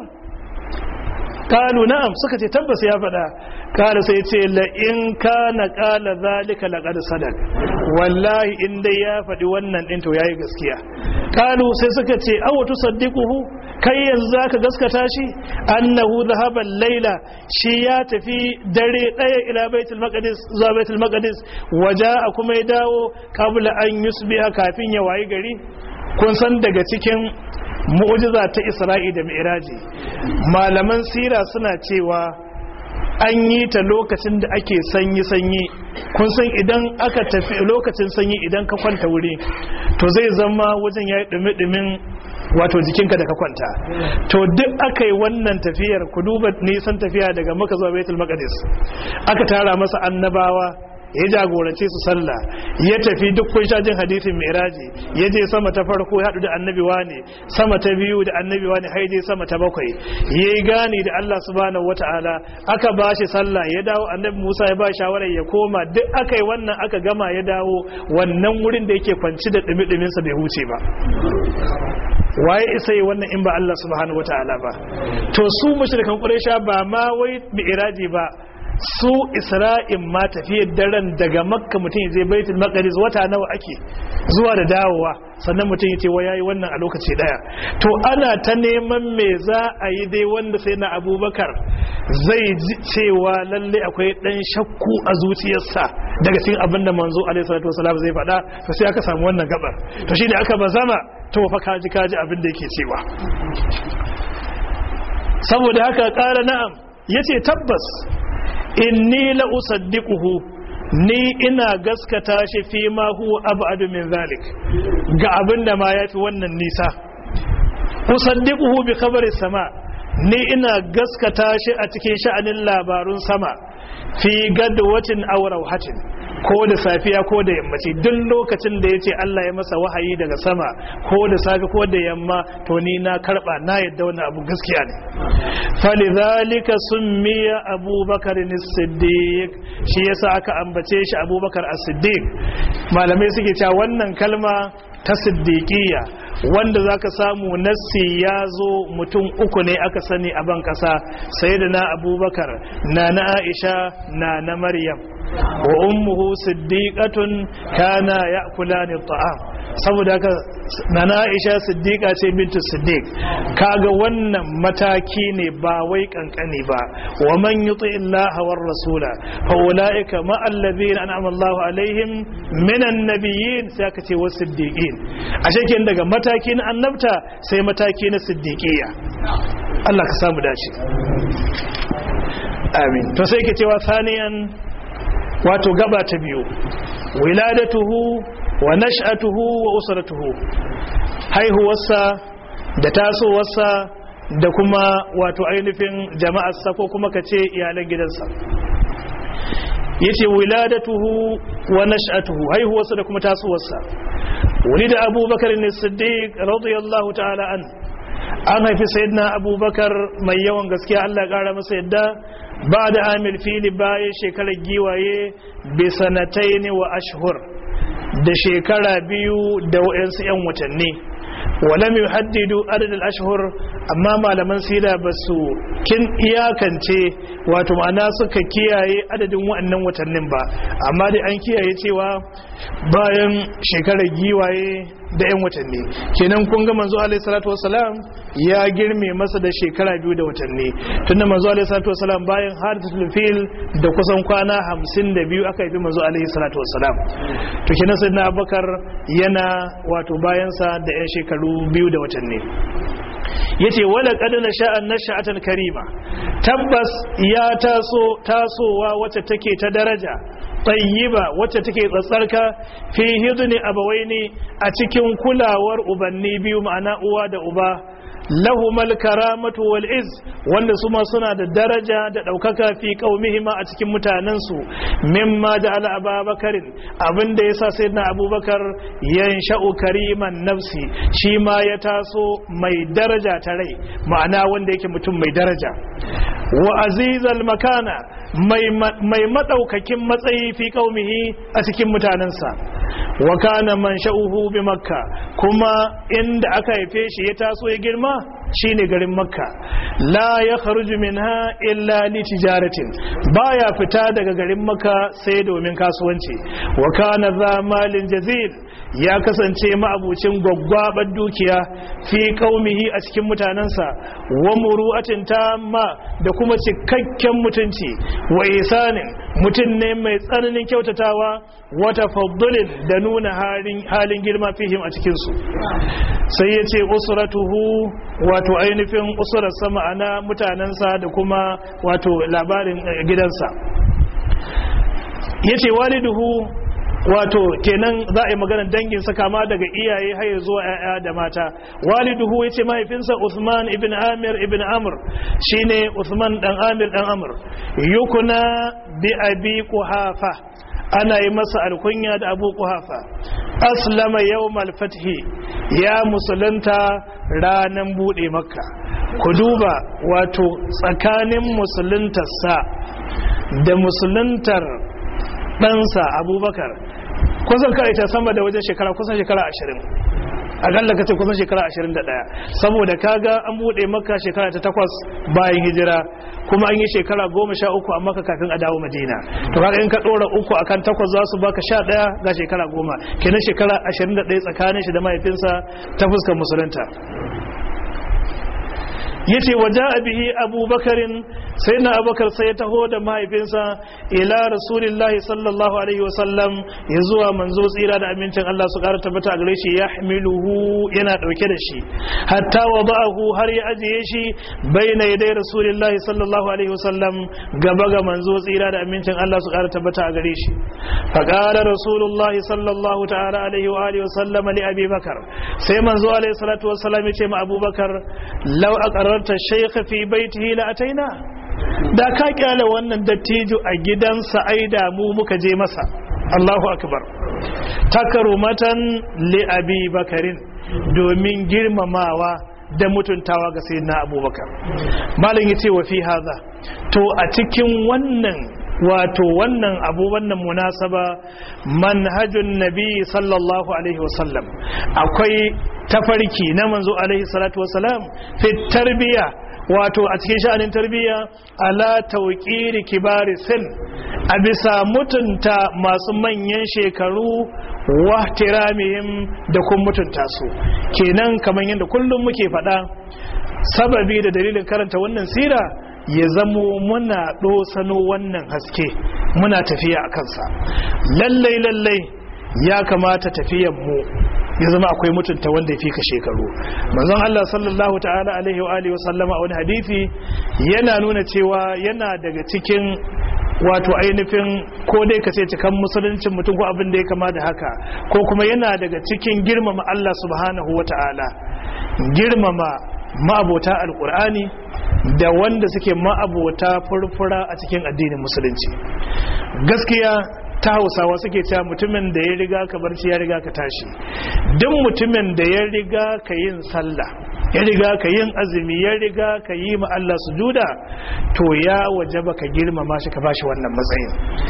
kalu na'am suka ce tabbas ya faɗa kala sai ce la in kana kala zalika laqad sadaq wallahi in dai ya faɗi wannan din to yayi gaskiya kalu sai suka ce aw tusaddiquhu kai yanzu zaka gaskata shi annahu dhahaba al-laila shi ya tafi dare daya ila baitul maqdis zuwa baitul maqdis waja'a kuma ya dawo qabla an yusbiha kafin ya wayi gari kun san daga cikin mu'jiza ta Isra'i da Mi'raji malaman sira suna cewa an yi ta lokacin da ake sanyi-sanyi kun san idan aka tafi lokacin sanyi idan ka kwanta wuri to zai zama wajen ya yi ɗumi-ɗumin wato jikinka da ka kwanta to duk aka yi wannan tafiyar ku duba nisan tafiya daga maka zuwa baitul maqdis aka tara masa annabawa ya jagorance su sallah ya tafi duk kun sha jin hadisin miraji ya je sama ta farko ya haɗu da annabi wane sama ta biyu da annabi wane har je sama ta bakwai ya yi gani da Allah subhanahu wata'ala aka ba shi sallah ya dawo annabi Musa ya ba shawarar ya koma duk aka yi wannan aka gama ya dawo wannan wurin da yake kwanci da dumi sa bai huce ba waye isa yi wannan in ba Allah subhanahu wata'ala ba to su mushrikan quraisha ba ma wai mi'raji ba su isra'in ma tafiyar daren daga makka mutum ya je baitul maqdis wata nawa ake zuwa da dawowa sannan mutum ya ce wa yayi wannan a lokaci daya to ana ta neman me za a yi dai wanda sai na abubakar zai ji cewa lalle akwai dan shakku a zuciyarsa daga cikin abin da manzo alaihi salatu wasalam zai faɗa to sai aka samu wannan gabar to shi da aka bazama to fa kaji kaji abin da yake cewa saboda haka ƙara na'am yace tabbas inni la usaddiquhu ni ina gaskata shi fi ma huwa ab'adu min zalik ga abinda ma yafi wannan nisa usaddiquhu bi khabari sama ni ina gaskata shi a cikin sha'anin labarun sama fi gadwatin aw rawhatin ko da safiya ko da yammaci duk lokacin da yace Allah ya masa wahayi daga sama ko da safi ko da yamma to ni na karba na yadda wannan abu gaskiya ne falidhalika summiya abubakar as-siddiq shi yasa aka ambace shi abubakar as-siddiq malamai suke cewa wannan kalma ta siddiqiyya wanda zaka samu nassi ya zo mutum uku ne aka sani a ban kasa sayyidina abubakar na na aisha na na maryam wa ummuhu siddiqatun kana ya'kulani at'am saboda haka nana Aisha siddiqa ce bintu siddiq kaga wannan mataki ne ba wai kankani ba wa man yuti illaha war rasula fa ulaika ma alladhina an'ama Allahu alaihim minan nabiyyin sai aka ce was siddiqin ashe kin daga mataki na annabta sai mataki na siddiqiyya Allah ka samu dace amin to sai ke cewa saniyan wato gaba ta biyu wiladatuhu wa nash'atuhu wa usratuhu haihuwarsa da tasowarsa da kuma wato ainihin jama'arsa ko kuma kace iyalan gidansa yace wiladatuhu wa nash'atuhu haihuwarsa da kuma tasowarsa wulida abubakar ne siddiq radiyallahu ta'ala an an haifi sayyidina abubakar mai yawan gaskiya Allah ya kara masa yadda ba da amil fili bayan shekarar giwaye bisanatai ne wa ashhur da shekara biyu da wa'yansu 'yan watanni wala mai haddidu adadin ashhur amma malaman sira ba su kin iyakance wato ma'ana suka kiyaye adadin wa'annan watannin ba amma dai an kiyaye cewa bayan shekarar giwaye da 'yan watanni kenan kun ga manzo alaihi salatu wasalam ya girme masa da shekara biyu da watanni tunda manzo alaihi salatu wasalam bayan hadisul fil da kusan kwana hamsin da biyu aka yi manzo alaihi salatu wasalam to kenan sayyidina abubakar yana wato bayansa da 'yan shekaru biyu da watanni yace wala qad nasha'an nasha'atan karima tabbas ya taso tasowa wacce take ta daraja tayyiba wacce take tsatsarka fi hidni abawaini a cikin kulawar ubanni biyu ma'ana uwa da uba lahumal karamatu wal iz wanda su ma suna da daraja da daukaka fi qaumihima a cikin mutanensu mimma ja'ala ababakarin abinda yasa sayyidina abubakar yansha'u kariman nafsi shi ma ya taso mai daraja ta rai ma'ana wanda yake mutum mai daraja wa azizal makana mai madaukakin matsayi fi qaumihi a cikin mutanensa wa kana man sha'uhu bi makka kuma inda aka haife shi ya taso ya girma shine garin makka la ya kharuju minha illa li tijaratin baya fita daga garin makka sai domin kasuwanci wa kana za malin jazil ya kasance ma'abucin gwaggwabar dukiya fi qaumihi a cikin mutanensa wa muru'atin tamma da kuma cikakken mutunci wa isanin mutum ne mai tsananin kyautatawa wata faddulin da nuna halin girma fihim a cikinsu sai ya ce usuratuhu wato ainihin usurarsa ma'ana mutanensa da kuma wato labarin gidansa ya ce waliduhu wato kenan za a yi maganar danginsa kama daga iyaye har zuwa ‘ya'ya da mata waliduhu ya ce mahaifinsa Uthman ibn Amir ibn Amr shine Uthman dan Amir dan Amr yukuna bi abi kuhafa ana yi masa alkunya da abu kuhafa aslama yawmal fathi ya musulunta ranan bude makka ku duba wato tsakanin musuluntarsa da musuluntar ɗansa abubakar kusan karita sama da wajen shekara kusan shekara ashirin akalla ka ce kusan shekara ashirin da ɗaya saboda kaga an buɗe maka shekara ta takwas bayan hijira kuma an yi shekara goma sha uku a maka kafin a dawo madina to kaga in ka ɗora uku akan takwas za su baka sha ɗaya ga shekara goma kenan shekara ashirin da ɗaya tsakanin shi da mahaifinsa ta fuskar musulunta yace waja bihi abubakarin sai na abubakar sai ya taho da mahaifinsa ila rasulillahi sallallahu alaihi wasallam ya zuwa manzo tsira da amincin Allah su kara tabbata a gare shi ya hamiluhu yana dauke da shi hatta wada'ahu har ya ajiye shi baina yadai rasulillahi sallallahu alaihi wasallam gaba ga manzo tsira da amincin Allah su kara tabbata a gare shi fa qala rasulullahi sallallahu ta'ala alaihi wa alihi wasallam li abi bakar sai manzo alaihi salatu wassalam ya ce ma abubakar law aqarrarta shaykha fi baitihi la ataina da ka kyale wannan dattijo a gidansa ai da mu muka je masa Allahu akbar takarumatan li abi bakarin domin girmamawa da mutuntawa ga sayyidina abubakar malam yace wa fi hadha to a cikin wannan wato wannan abu wannan munasaba manhajun nabi sallallahu alaihi wasallam akwai tafarki na manzo alaihi salatu wasalam fi tarbiya wato a cikin sha'anin tarbiyya ala tauqiri kibari sin a bisa mutunta masu manyan shekaru wa tiramihim da kun mutunta su kenan kamar yadda kullum muke faɗa sababi da dalilin karanta wannan sira ya zamo muna ɗosano wannan haske muna tafiya a kansa lallai lallai ya kamata tafiyan mu ya zama akwai mutunta wanda ya fi ka shekaru manzon Allah sallallahu ta'ala alaihi wa alihi wa sallama a wani hadisi yana nuna cewa yana daga cikin wato ainihin ko dai ka ce cikan musuluncin mutum ko abin da ya kama da haka ko kuma yana daga cikin girmama Allah subhanahu wa ta'ala girmama ma'abota alkur'ani da wanda suke ma'abota furfura a cikin addinin musulunci gaskiya ta hausawa suke cewa mutumin da ya riga ka barci ya riga ka tashi duk mutumin da ya riga ka yin sallah ya riga ka yin azumi ya riga ka yi ma Allah sujuda to ya wajaba ka girmama shi ka bashi wannan matsayin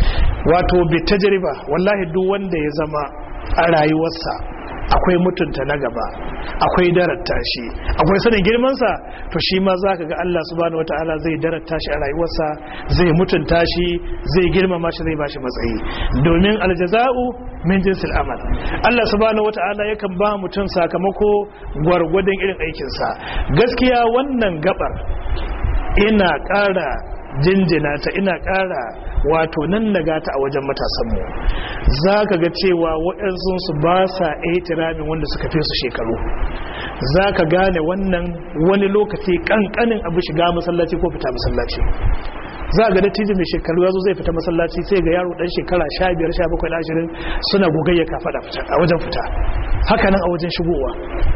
wato bi tajriba wallahi duk wanda ya zama a rayuwarsa akwai mutunta na gaba akwai daratta shi akwai sanin girmansa to shi ma za ka ga Allah subhanahu wataala zai daratta shi a rayuwarsa zai mutunta shi zai girmama shi zai bashi matsayi domin aljaza'u min jinsil amal Allah subhanahu wataala yakan ba mutum sakamako gwargwadon irin aikinsa gaskiya wannan gabar ina ƙara jinjina ta ina ƙara wato nan naga ta a wajen matasanmu za ka ga cewa waɗansu ba sa tiramin wanda suka fi su shekaru za ka gane wannan wani lokaci ƙanƙanin abu shiga masallaci ko fita masallaci za ga dattijo mai shekaru ya zo zai fita masallaci sai ga yaro dan shekara 15 17 ashirin suna gogayya kafaɗa a wajen fita haka nan a wajen shigowa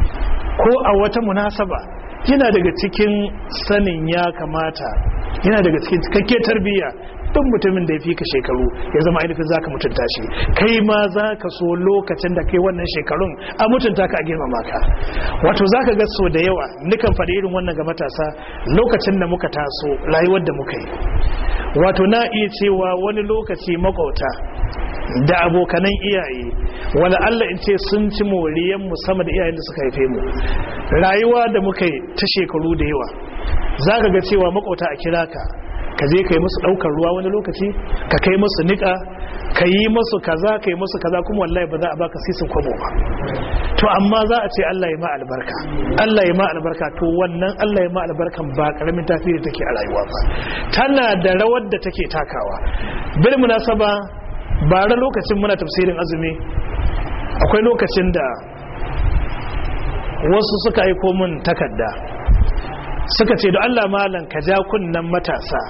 ko a wata munasaba yana daga cikin sanin ya kamata yana daga cikin cikakke tarbiyya duk mutumin da ya fi ka shekaru ya zama ainihin za ka mutunta shi kai ma za ka so lokacin da kai wannan shekarun a mutunta ka a girmama ka wato za ka ga so da yawa nukan faɗi irin wannan ga matasa lokacin da muka taso rayuwar da muka yi wato na iya cewa wani lokaci makwauta da abokanan iyaye wala Allah in ce sun ci moriyan mu sama da iyayen da suka haife mu rayuwa da muka yi ta shekaru da yawa za ka ga cewa makwauta a kira ka ka je ka yi musu ɗaukar ruwa wani lokaci ka kai musu niƙa ka yi musu kaza ka yi musu kaza kuma wallahi ba za a baka sisin kwabo ba to amma za a ce Allah ya ma albarka Allah ya ma albarka to wannan Allah ya ma albarkan ba karamin tasiri take a rayuwa ba tana da rawar da take takawa bil munasaba bara lokacin muna tafsirin azumi akwai lokacin da wasu suka aiko min takarda suka ce da Allah malam ka ja kunnan matasa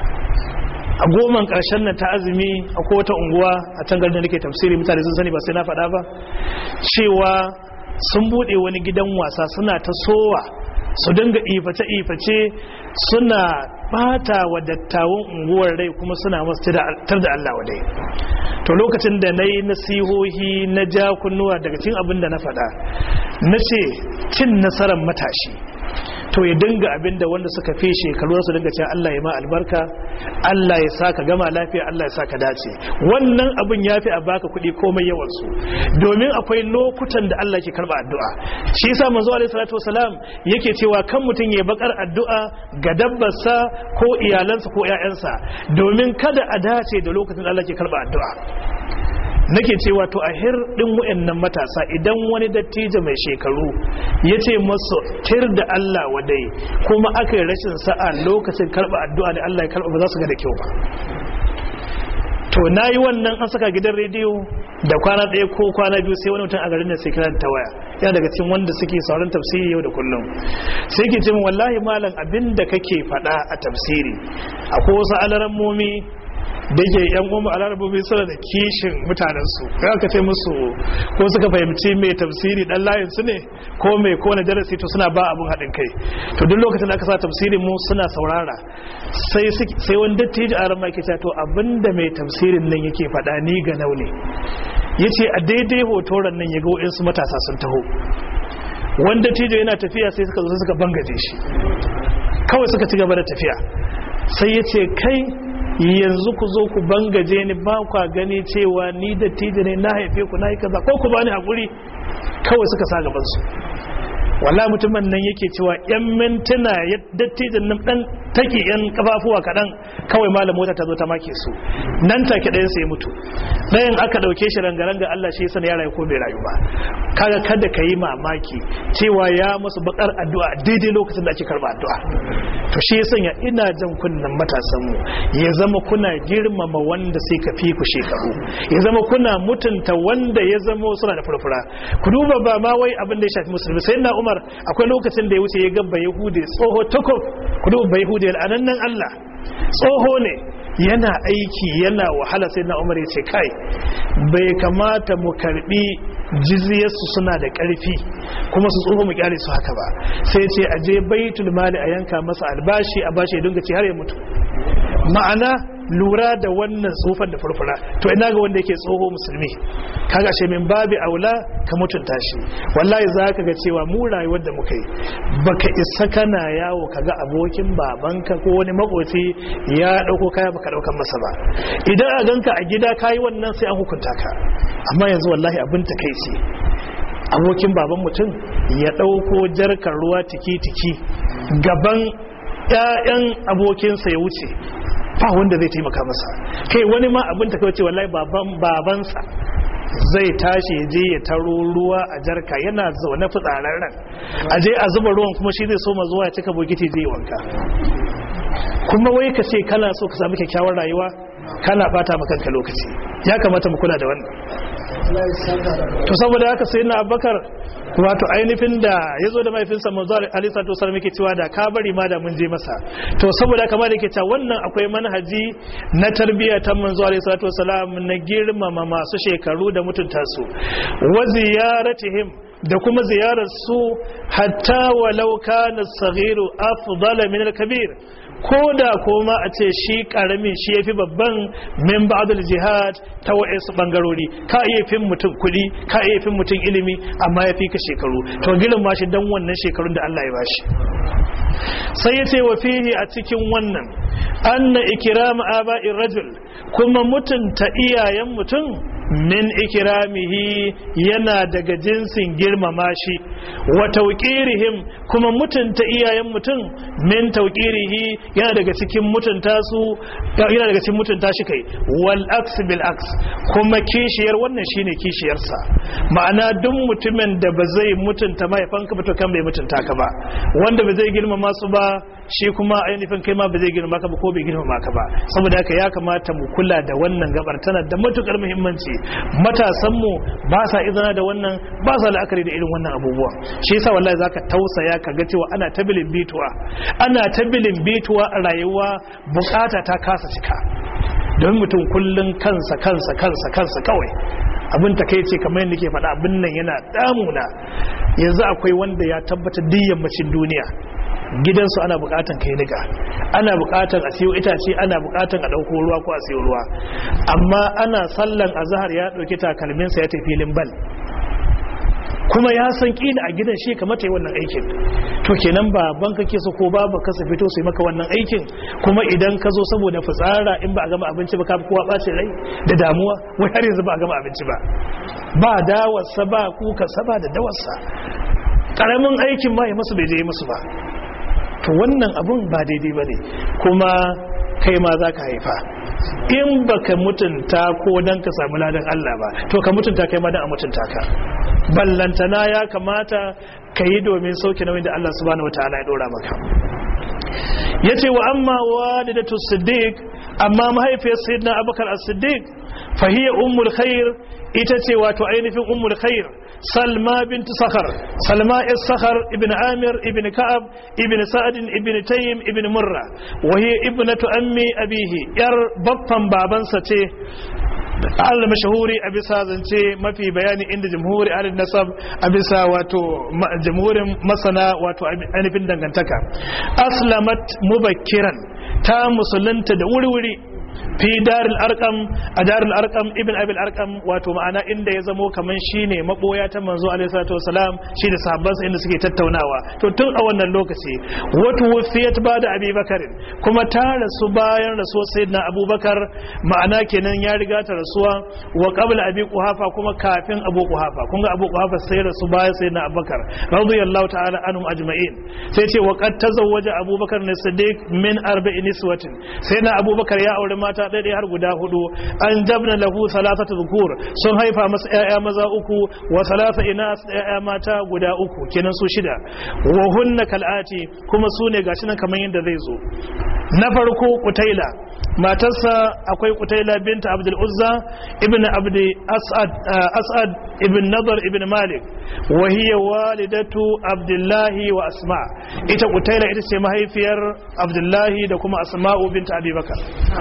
a goman ƙarshen nan ta azumi a wata unguwa a can garin da nake tafsiri mutane sun sani ba sai na faɗa ba cewa sun buɗe wani gidan wasa suna ta sowa su dinga iface-iface suna bata wa dattawan unguwar rai kuma suna masu tar da Allah wadai to lokacin da na yi nasihohi na ja kunnuwa daga cin abin da na faɗa na ce cin nasarar matashi to ya dinga abin da wanda suka fi shekaru su dinga cewa Allah ya ma albarka Allah ya sa ka gama lafiya Allah ya sa ka dace wannan abin ya fi a baka kuɗi komai yawan su domin akwai lokutan da Allah ke karba addu'a shi yasa manzo alaihi salatu wasalam yake cewa kan mutum ya bakar addu'a ga dabbarsa ko iyalansa ko ƴaƴansa domin kada a dace da lokacin da Allah ke karba addu'a nake cewa to a hir din wayannan matasa idan wani dattijo mai shekaru ya ce masu tir da Allah wadai kuma aka yi rashin sa'a lokacin karba addu'a da Allah ya karba ba za su ga da kyau ba to na yi wannan an saka gidan rediyo da kwana ɗaya ko kwana biyu sai wani mutum a garin da sai kira ta waya yana daga cikin wanda suke sauran tafsiri yau da kullum sai ke ce min wallahi malam abin da kake faɗa a tafsiri akwai wasu alarammomi da ke yan umu a larabobi suna da kishin mutanensu ya ka ce musu ko suka fahimci mai tafsiri dan layin su ne ko mai kone darasi to suna ba abun haɗin kai to duk lokacin da aka sa tafsirin mu suna saurara sai sai wani dattijo a ran ma ke to abinda mai tafsirin nan yake faɗa ni ga naune yace a daidai hotoran nan ya ga wa'insu matasa sun taho wanda dattijo yana tafiya sai suka zo suka bangaje shi kawai suka ci gaba da tafiya sai yace kai yanzu ku zo ku bangaje ni ba kwa gani cewa ni da ne na haife ku na yi kaza ko ku bani hakuri kawai suka sa gaban su walla mutumin nan yake cewa yan mintuna ya dattijin nan dan take yan kafafuwa kadan kawai malam mota ta zo ta make su nan take ɗayan sai mutu ɗayan aka ɗauke shi rangaranga Allah shi sana ya rayu ko bai rayu ba kaga kada ka yi mamaki cewa ya musu bakar addu'a daidai lokacin da ake karba addu'a to shi ya sanya ina jan kunnen matasan mu ya zama kuna girmama wanda sai ka fi ku shekaru ya zama kuna mutunta wanda ya zama suna da furfura ku duba ba ma wai abin da ya shafi musulmi sai na umar akwai lokacin da ya wuce ya gabba yahudi tsoho tukub ku duba ba yahudi al'anannan allah tsoho ne yana aiki yana wahala sai na umar ya ce kai bai kamata mu karbi jizyarsu suna da ƙarfi kuma su tsoho mu kyale su haka ba sai ce a je baitul mali a yanka masa albashi a bashi ya dinga ci har ya mutu ma'ana lura da wannan tsofan da furfura to ina ga wanda yake tsoho musulmi kaga shi min babi aula ka mutunta shi wallahi za ka ga cewa mu rayuwar da muka yi baka isa kana yawo kaga abokin babanka ko wani makoci ya dauko kaya baka daukan masa ba idan a ganka a gida kayi wannan sai an hukunta ka amma yanzu wallahi abin takeici abokin baban mutum ya dauko jarkar ruwa tiki-tiki gaban 'ya'yan abokinsa ya wuce ba wanda zai taimaka masa kai wani ma abin ta kawace wallahi baban babansa zai tashi ya je ya taro ruwa a jarka yana zaune fitsararren a je a zuba ruwan kuma shi zai so ma zuwa ya cika bokiti zai wanka kuma wai ka ce kana so ka samu kyakkyawar rayuwa kana bata maka kanka lokaci ya kamata mu kula da wannan to saboda haka sai na abakar wato ainihin da ya zo da mahaifinsa manzo alaihi salatu wasallam yake cewa da ka bari ma da mun je masa to saboda haka ma da yake cewa wannan akwai manhaji na tarbiyya ta manzo alaihi salatu wasallam na girmama masu shekaru da mutunta su wa ziyaratihim da kuma ziyarar su hatta walau kana as-saghiru afdala min al-kabir ko da koma a ce shi karamin shi ya fi babban min ba'adul jihad ta wa'insu bangarori ka iya fin mutum kuɗi ka iya fin mutum ilimi amma ya fi ka shekaru to gilin ma shi don wannan shekarun da Allah ya bashi sai ya ce wa fihi a cikin wannan anna ikrama aba'ir rajul kuma mutunta iyayen mutum min ikiramihi yana daga jinsin girmama shi wa tauqirihim kuma mutunta iyayen mutum min tauqirihi yana daga cikin mutunta su yana daga cikin mutunta shi kai wal aks bil aks kuma kishiyar wannan shine kishiyar sa ma'ana duk mutumin da ba zai mutunta mahaifanka ba to kan bai mutunta ka ba wanda ba zai girmama su ba shi kuma ainihin kai ma ba zai girmama ka ba ko bai girmama ka ba saboda haka ya kamata mu kula da wannan gabar tana da matukar muhimmanci ciki matasanmu ba sa izina da wannan ba sa la'akari da irin wannan abubuwa shi yasa wallahi zaka tausaya ka ga cewa ana tabilin bituwa ana tabilin bituwa a rayuwa bukata ta kasa cika don mutum kullun kansa kansa kansa kansa kawai abin ta kai ce kamar yadda ke faɗa abin nan yana damuna yanzu akwai wanda ya tabbata duk yammacin duniya gidansu ana bukatan kai niga ana bukatan a siyo itace ana bukatan a dauko ruwa ko a siyo ruwa amma ana sallan azhar ya dauki takalminsa ya tafi filin bal kuma ya san kila a gidan shi kamata yi wannan aikin to kenan baban ka ke so ko babu ka fito su yi maka wannan aikin kuma idan ka zo saboda fitsara in ba a gama abinci ba ka kowa ɓacin rai da damuwa wai har yanzu ba a gama abinci ba ba dawarsa ba kuka saba da dawarsa karamin aikin ma ya masu bai je masu ba to wannan abun ba daidai ba ne kuma kai ma za ka haifa in baka mutunta ko dan ka samu ladan Allah ba to ka mutunta kai ma dan a mutunta ka ballantana ya kamata ka yi domin sauke nauyin da Allah subhanahu wataala ya dora maka yace wa amma walidatu siddiq amma mahaifiyar sayyidina abubakar as-siddiq fa hiya ummul khair ita ce wato ainihin ummul khair salma bint sakhar salma is sakhar ibn amir ibn ka'ab ibn sa'ad ibn taym ibn murra wa hiya ibnatu ammi abihi yar baffan babansa ce al mashahuri a bisa zance mafi bayani inda jamhuri al nasab a bisa wato jamhurin masana wato ainihin dangantaka aslamat mubakkiran ta musulunta da wuri-wuri fi daril arkam a daril arkam ibn abil arkam wato ma'ana inda ya zamo kaman shine maboya ta manzo alaihi salatu wasalam shi da sahabbansa inda suke tattaunawa to tun a wannan lokaci wato wufiyat ba da abubakar kuma ta rasu bayan rasuwar sayyidina abubakar ma'ana kenan ya riga ta rasuwa wa qabla abi quhafa kuma kafin abu quhafa kun ga abu quhafa sai rasu bayan sayyidina abubakar radiyallahu ta'ala anhum ajma'in sai ce wa qad tazawwaja abubakar ne siddiq min arba'in niswatin sayyidina abubakar ya aure mata ɗaya har guda hudu an jabna lahu salasata zukur sun haifa masa ƴaƴa maza uku wa salasa inas ƴaƴa mata guda uku kenan su shida wa hunna kal'ati kuma su ne gashi nan kamar yadda zai zo na farko kutaila matarsa akwai kutaila binta abdul uzza ibn abdi as'ad as'ad ibn nadar ibn malik wa hiya walidatu abdullahi wa asma ita kutaila ita ce mahaifiyar abdullahi da kuma asma'u binta abubakar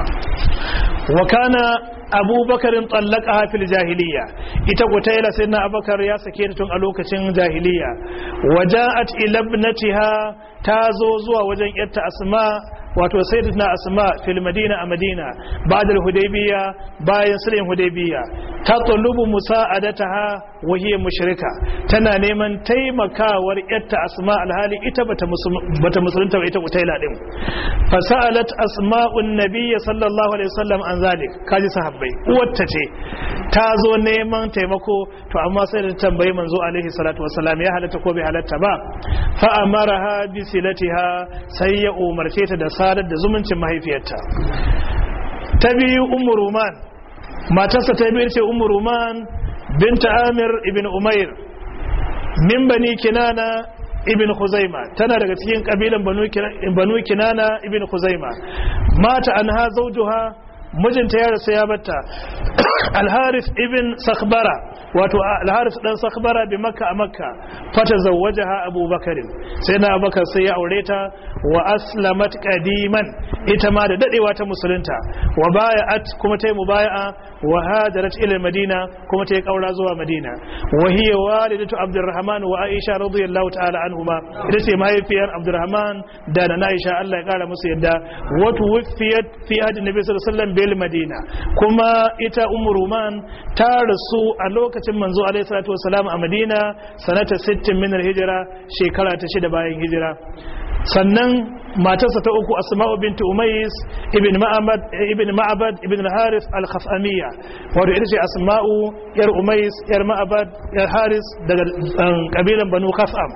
wa kana abubakarin tsallaka fil jahiliya ita kutaila sai na abubakar ya sake ta tun a lokacin jahiliya waja'at ila ibnatiha ta zo zuwa wajen yarta asma wato sayyidatuna asma fil madina a madina ba'da al-hudaybiyya bayan sulhin hudaybiyya ta tulubu musa'adataha wa hiya mushrika tana neman taimakawar yatta asma alhali ita bata bata musulunta ba ita utaila din fa sa'alat asma'un nabiy sallallahu alaihi wasallam an zalik kaji sahabbai uwarta ce ta zo neman taimako to amma sai da tambayi manzo alaihi salatu wasallam ya halatta ko bai halatta ba fa amaraha bi silatiha sai ya umarce ta da sadar da zumuncin mahaifiyarta ta biyu ummu ruman matarsa ta biyu ce ummu ruman binta amir ibn umair min bani kinana ibn khuzaima tana daga cikin kabilan banu kinana ibn khuzaima mata anha zawjuha mijinta ya rasu ya batta alharis ibn sakhbara wato alharis dan sakhbara bi makka a makka fata zawwajaha abubakar sai na abubakar sai ya aure ta wa aslamat qadiman ita ma da dadewa ta musulunta wa baya'at kuma ta yi mubaya'a wa hajarat ila madina kuma ta yi kaura zuwa madina wa hiya walidatu abdurrahman wa aisha radiyallahu ta'ala anhuma ita ce mahaifiyar abdurrahman da na aisha Allah ya kara musu yadda wa tuwfiyat fi ahdi nabi sallallahu alaihi wasallam bil madina kuma ita ummu ruman ta rasu a lokacin manzo alaihi salatu wasalam a madina sanata 60 min hijira shekara ta shida bayan hijira sannan matarsa ta uku asma'u binti umais ibn ma'abad ibn ma'abad ibn al-haris al-khafamiyya wato ita ce asma'u yar umais yar ma'abad yar haris daga kabilan banu khafam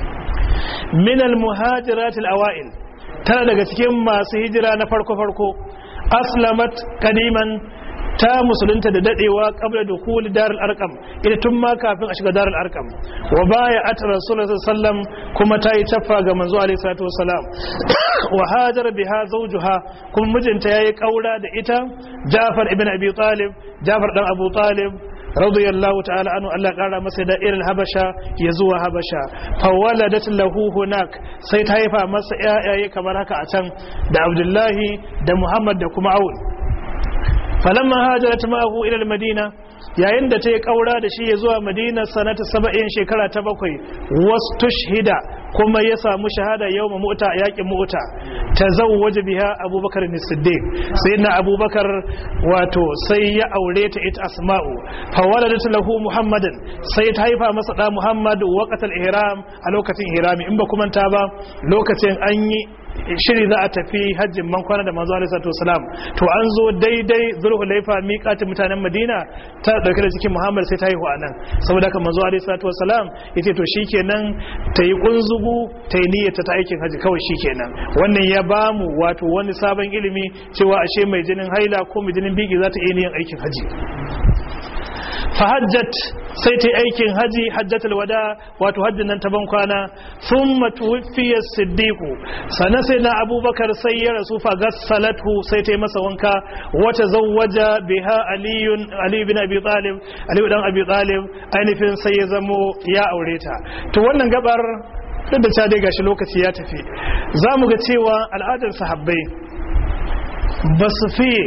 min al-muhajirat al-awail tana daga cikin masu hijira na farko farko aslamat kadiman ta musulunta da dadewa qabla dukhul darul arqam ita tun ma kafin a shiga darul arqam wa baya at rasulullahi sallam kuma ta yi taffa ga manzo alaihi salatu wasalam wa hajara biha zawjuha kuma mijinta yayi kaura da ita Ja'far ibn Abi Talib Ja'far dan Abu Talib radiyallahu ta'ala anhu Allah kara masa da irin habasha ya zuwa habasha fawaladat lahu hunak sai ta haifa masa yayaye kamar haka a can da Abdullahi da Muhammad da kuma Aun falamma hajarat ma'ahu ila al-Madina yayin da ta yi kaura da shi ya zuwa Madina sanata 70 shekara ta bakwai wastushhida kuma ya samu shahada yau ma mu'ta yakin mu'ta tazawwaja biha abubakar ne siddiq sai na abubakar wato sai ya aure ta ita asma'u fa waladat lahu muhammadan sai ta haifa masa da muhammad waqtal ihram a lokacin ihrami in ba kuma ta ba lokacin an yi shiri za a tafi hajjin man kwana da manzo alaihi salatu wasalam to an zo daidai zulhulaifa miƙatin mutanen madina ta dauke da cikin muhammad sai ta haihu anan saboda haka manzo alaihi salatu wasalam yace to shikenan ta yi kunzugu ta yi niyyata ta aikin haji kawai shikenan wannan ya bamu wato wani sabon ilimi cewa ashe mai jinin haila ko mai jinin biki za ta iya yin aikin haji fahajjat sai ta yi aikin haji hajjatul wada wato hajjin nan ta ban kwana sun matuwafiyar siddiqu sannan sai na abubakar sai ya rasu fa gassalatu sai ta yi masa wanka wata zawwaja biha aliyun ali bin abi talib ali dan abi talib ainihin sai ya zamo ya aure ta to wannan gabar duk da ta dai gashi lokaci ya tafi za mu ga cewa al'adar sahabbai ba su fiye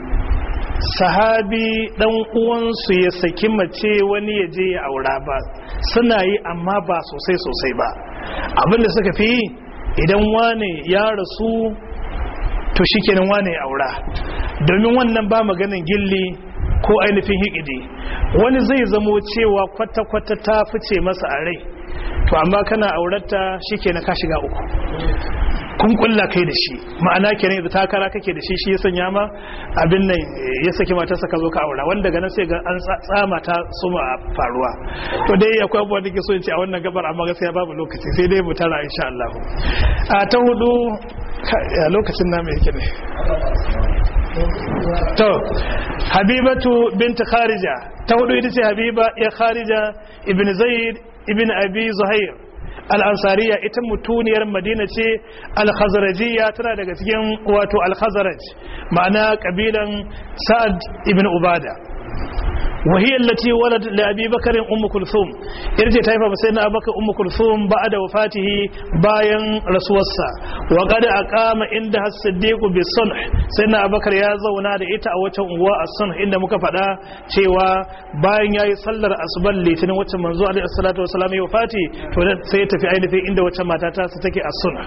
sahabi dan uwansu ya saki mace wani ya je ya aura ba suna yi amma ba sosai sosai ba abinda suka fi idan wane ya rasu to shikenan wane ya aura domin wannan ba maganin gilli ko ainihin hikidi wani zai zamo cewa kwata-kwata ta fice masa a rai to amma kana aurata shikenan ka shiga uku kun kulla kai da shi ma'ana kenan da takara kake da shi shi ya sanya ma abin nan ya saki matarsa ka zo ka aura wanda daga nan sai ga an tsama ta suma faruwa to dai akwai abubuwan da ke so in ce a wannan gabar amma gaskiya babu lokaci sai dai mu tara insha Allah a ta hudu lokacin na mai yake ne to habibatu bint kharija ta hudu ita ce habiba ya kharija ibn zaid ibn abi zuhair al'ansariya ita mutuniyar madina ce al-khazarajiya tana daga cikin wato al-khazaraj ma'ana kabilan sa'ad ibn ubada وهي التي ولد لأبي بكر أم كلثوم إرجع تايفا بسيدنا أبو بكر أم كلثوم بعد وفاته باين رسول الله وقد أقام عندها الصديق بالصنح سيدنا أبو بكر يا زونا da ita a wata unguwa a sunh inda muka faɗa cewa bayan yayi sallar asubar litinin wacce manzo alaihi salatu wasallam ya wafati to sai ya tafi ainihin inda wacce mata ta su take a sunh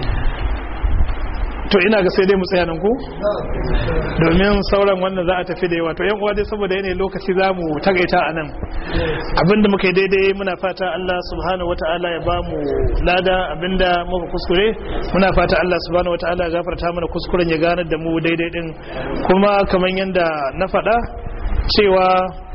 to ina ga sai dai mu tsaya nan ku domin sauran wannan za a tafi da yawa to yan uwa dai saboda yanayin lokaci za mu tagaita a nan abinda muka yi daidai muna fata Allah subhanahu wata'ala ya ba mu lada abinda muka kuskure muna fata Allah subhanahu wata'ala ya gafarta mana kuskuren ya ganar da mu daidai din kuma kamar yadda na faɗa cewa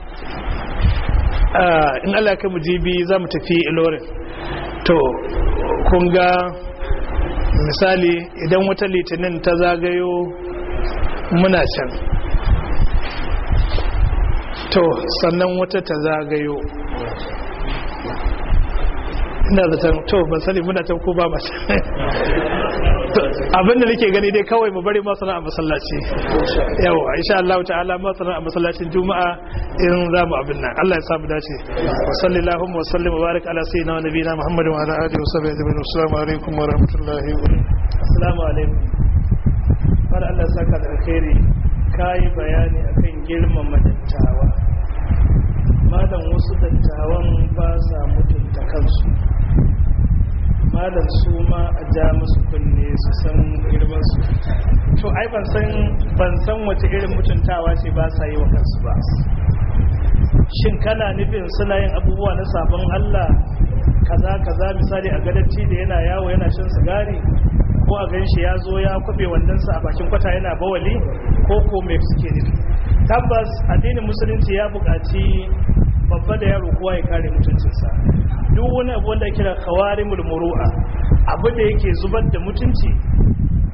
in Allah ya kai mu jibi za mu tafi ilorin to kun ga misali idan wata litinin ta zagayo muna can to sannan wata ta zagayo ina zaton to ban sani muna can ko ba ba abinda nake gani dai kawai mu bari masana a masallaci yau insha Allah ta'ala masana a masallacin juma'a in za mu abin nan Allah ya samu dace wa sallallahu wa sallim wa barik ala sayyidina wa nabiyina muhammadin wa ala alihi wa sahbihi ajma'in assalamu alaikum wa rahmatullahi wa barakatuh assalamu alaikum fara Allah ya saka da alkhairi kai bayani akan girmama dattawa malam wasu dattawan ba sa mutunta kansu malam su ma a ja musu kunne su san girman su to ai ban san ban san wace irin mutuntawa ce ba sa yi wa kansu ba shin kana nufin suna yin abubuwa na sabon Allah kaza kaza misali a gadacci da yana yawo yana shan sigari ko a ganshi ya zo ya kwabe wandansa a bakin kwata yana bawali ko ko me suke nufi tabbas addinin musulunci ya buƙaci babba da yaro kowa ya kare mutuncinsa duk wani abu wanda kira khawarimul muru'a abu da yake zubar da mutunci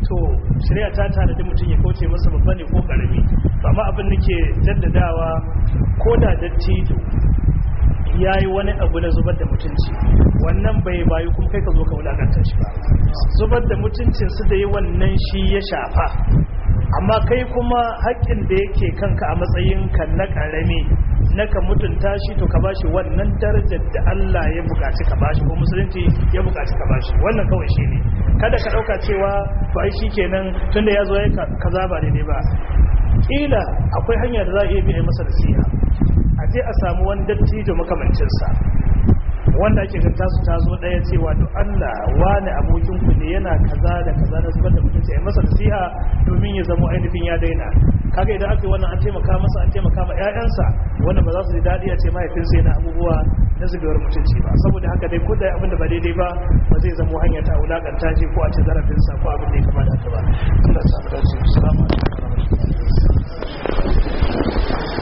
to shari'a ta tare da mutum ya kauce masa babba ne ko karami amma abin da ke jaddadawa ko da dattijo ya yi wani abu na zubar da mutunci wannan bai bayu kuma kai ka zo ka wulakanta shi ba zubar da mutuncin su da yi wannan shi ya shafa amma kai kuma haƙƙin da yake kanka a matsayin ka na ƙarami na ka mutunta shi to ka bashi wannan darajar da Allah ya buƙaci ka bashi ko musulunci ya buƙaci ka bashi wannan kawai shi ne kada ka ɗauka cewa to ai shi kenan tunda ya zo ya kaza ba daidai ba kila akwai hanya da za a iya biya masa nasiha a je a samu wani dattijo makamancinsa wanda ake ga tasu ta zo daya cewa to Allah wani abokin ku ne yana kaza da kaza da zubar da mutunci ai masa nasiha domin ya zama ainihin ya daina kaga idan aka yi wannan an taimaka masa an taimaka ma ƴaƴansa wanda ba za su ji daɗi a ce mahaifinsa yana abubuwa na zubewar mutunci ba saboda haka dai ko da abin da ba daidai ba ba zai zama hanya ta wulakanta shi ko a ce zarafinsa ko abin da ya kamata haka ba Allah ya samu dace assalamu alaikum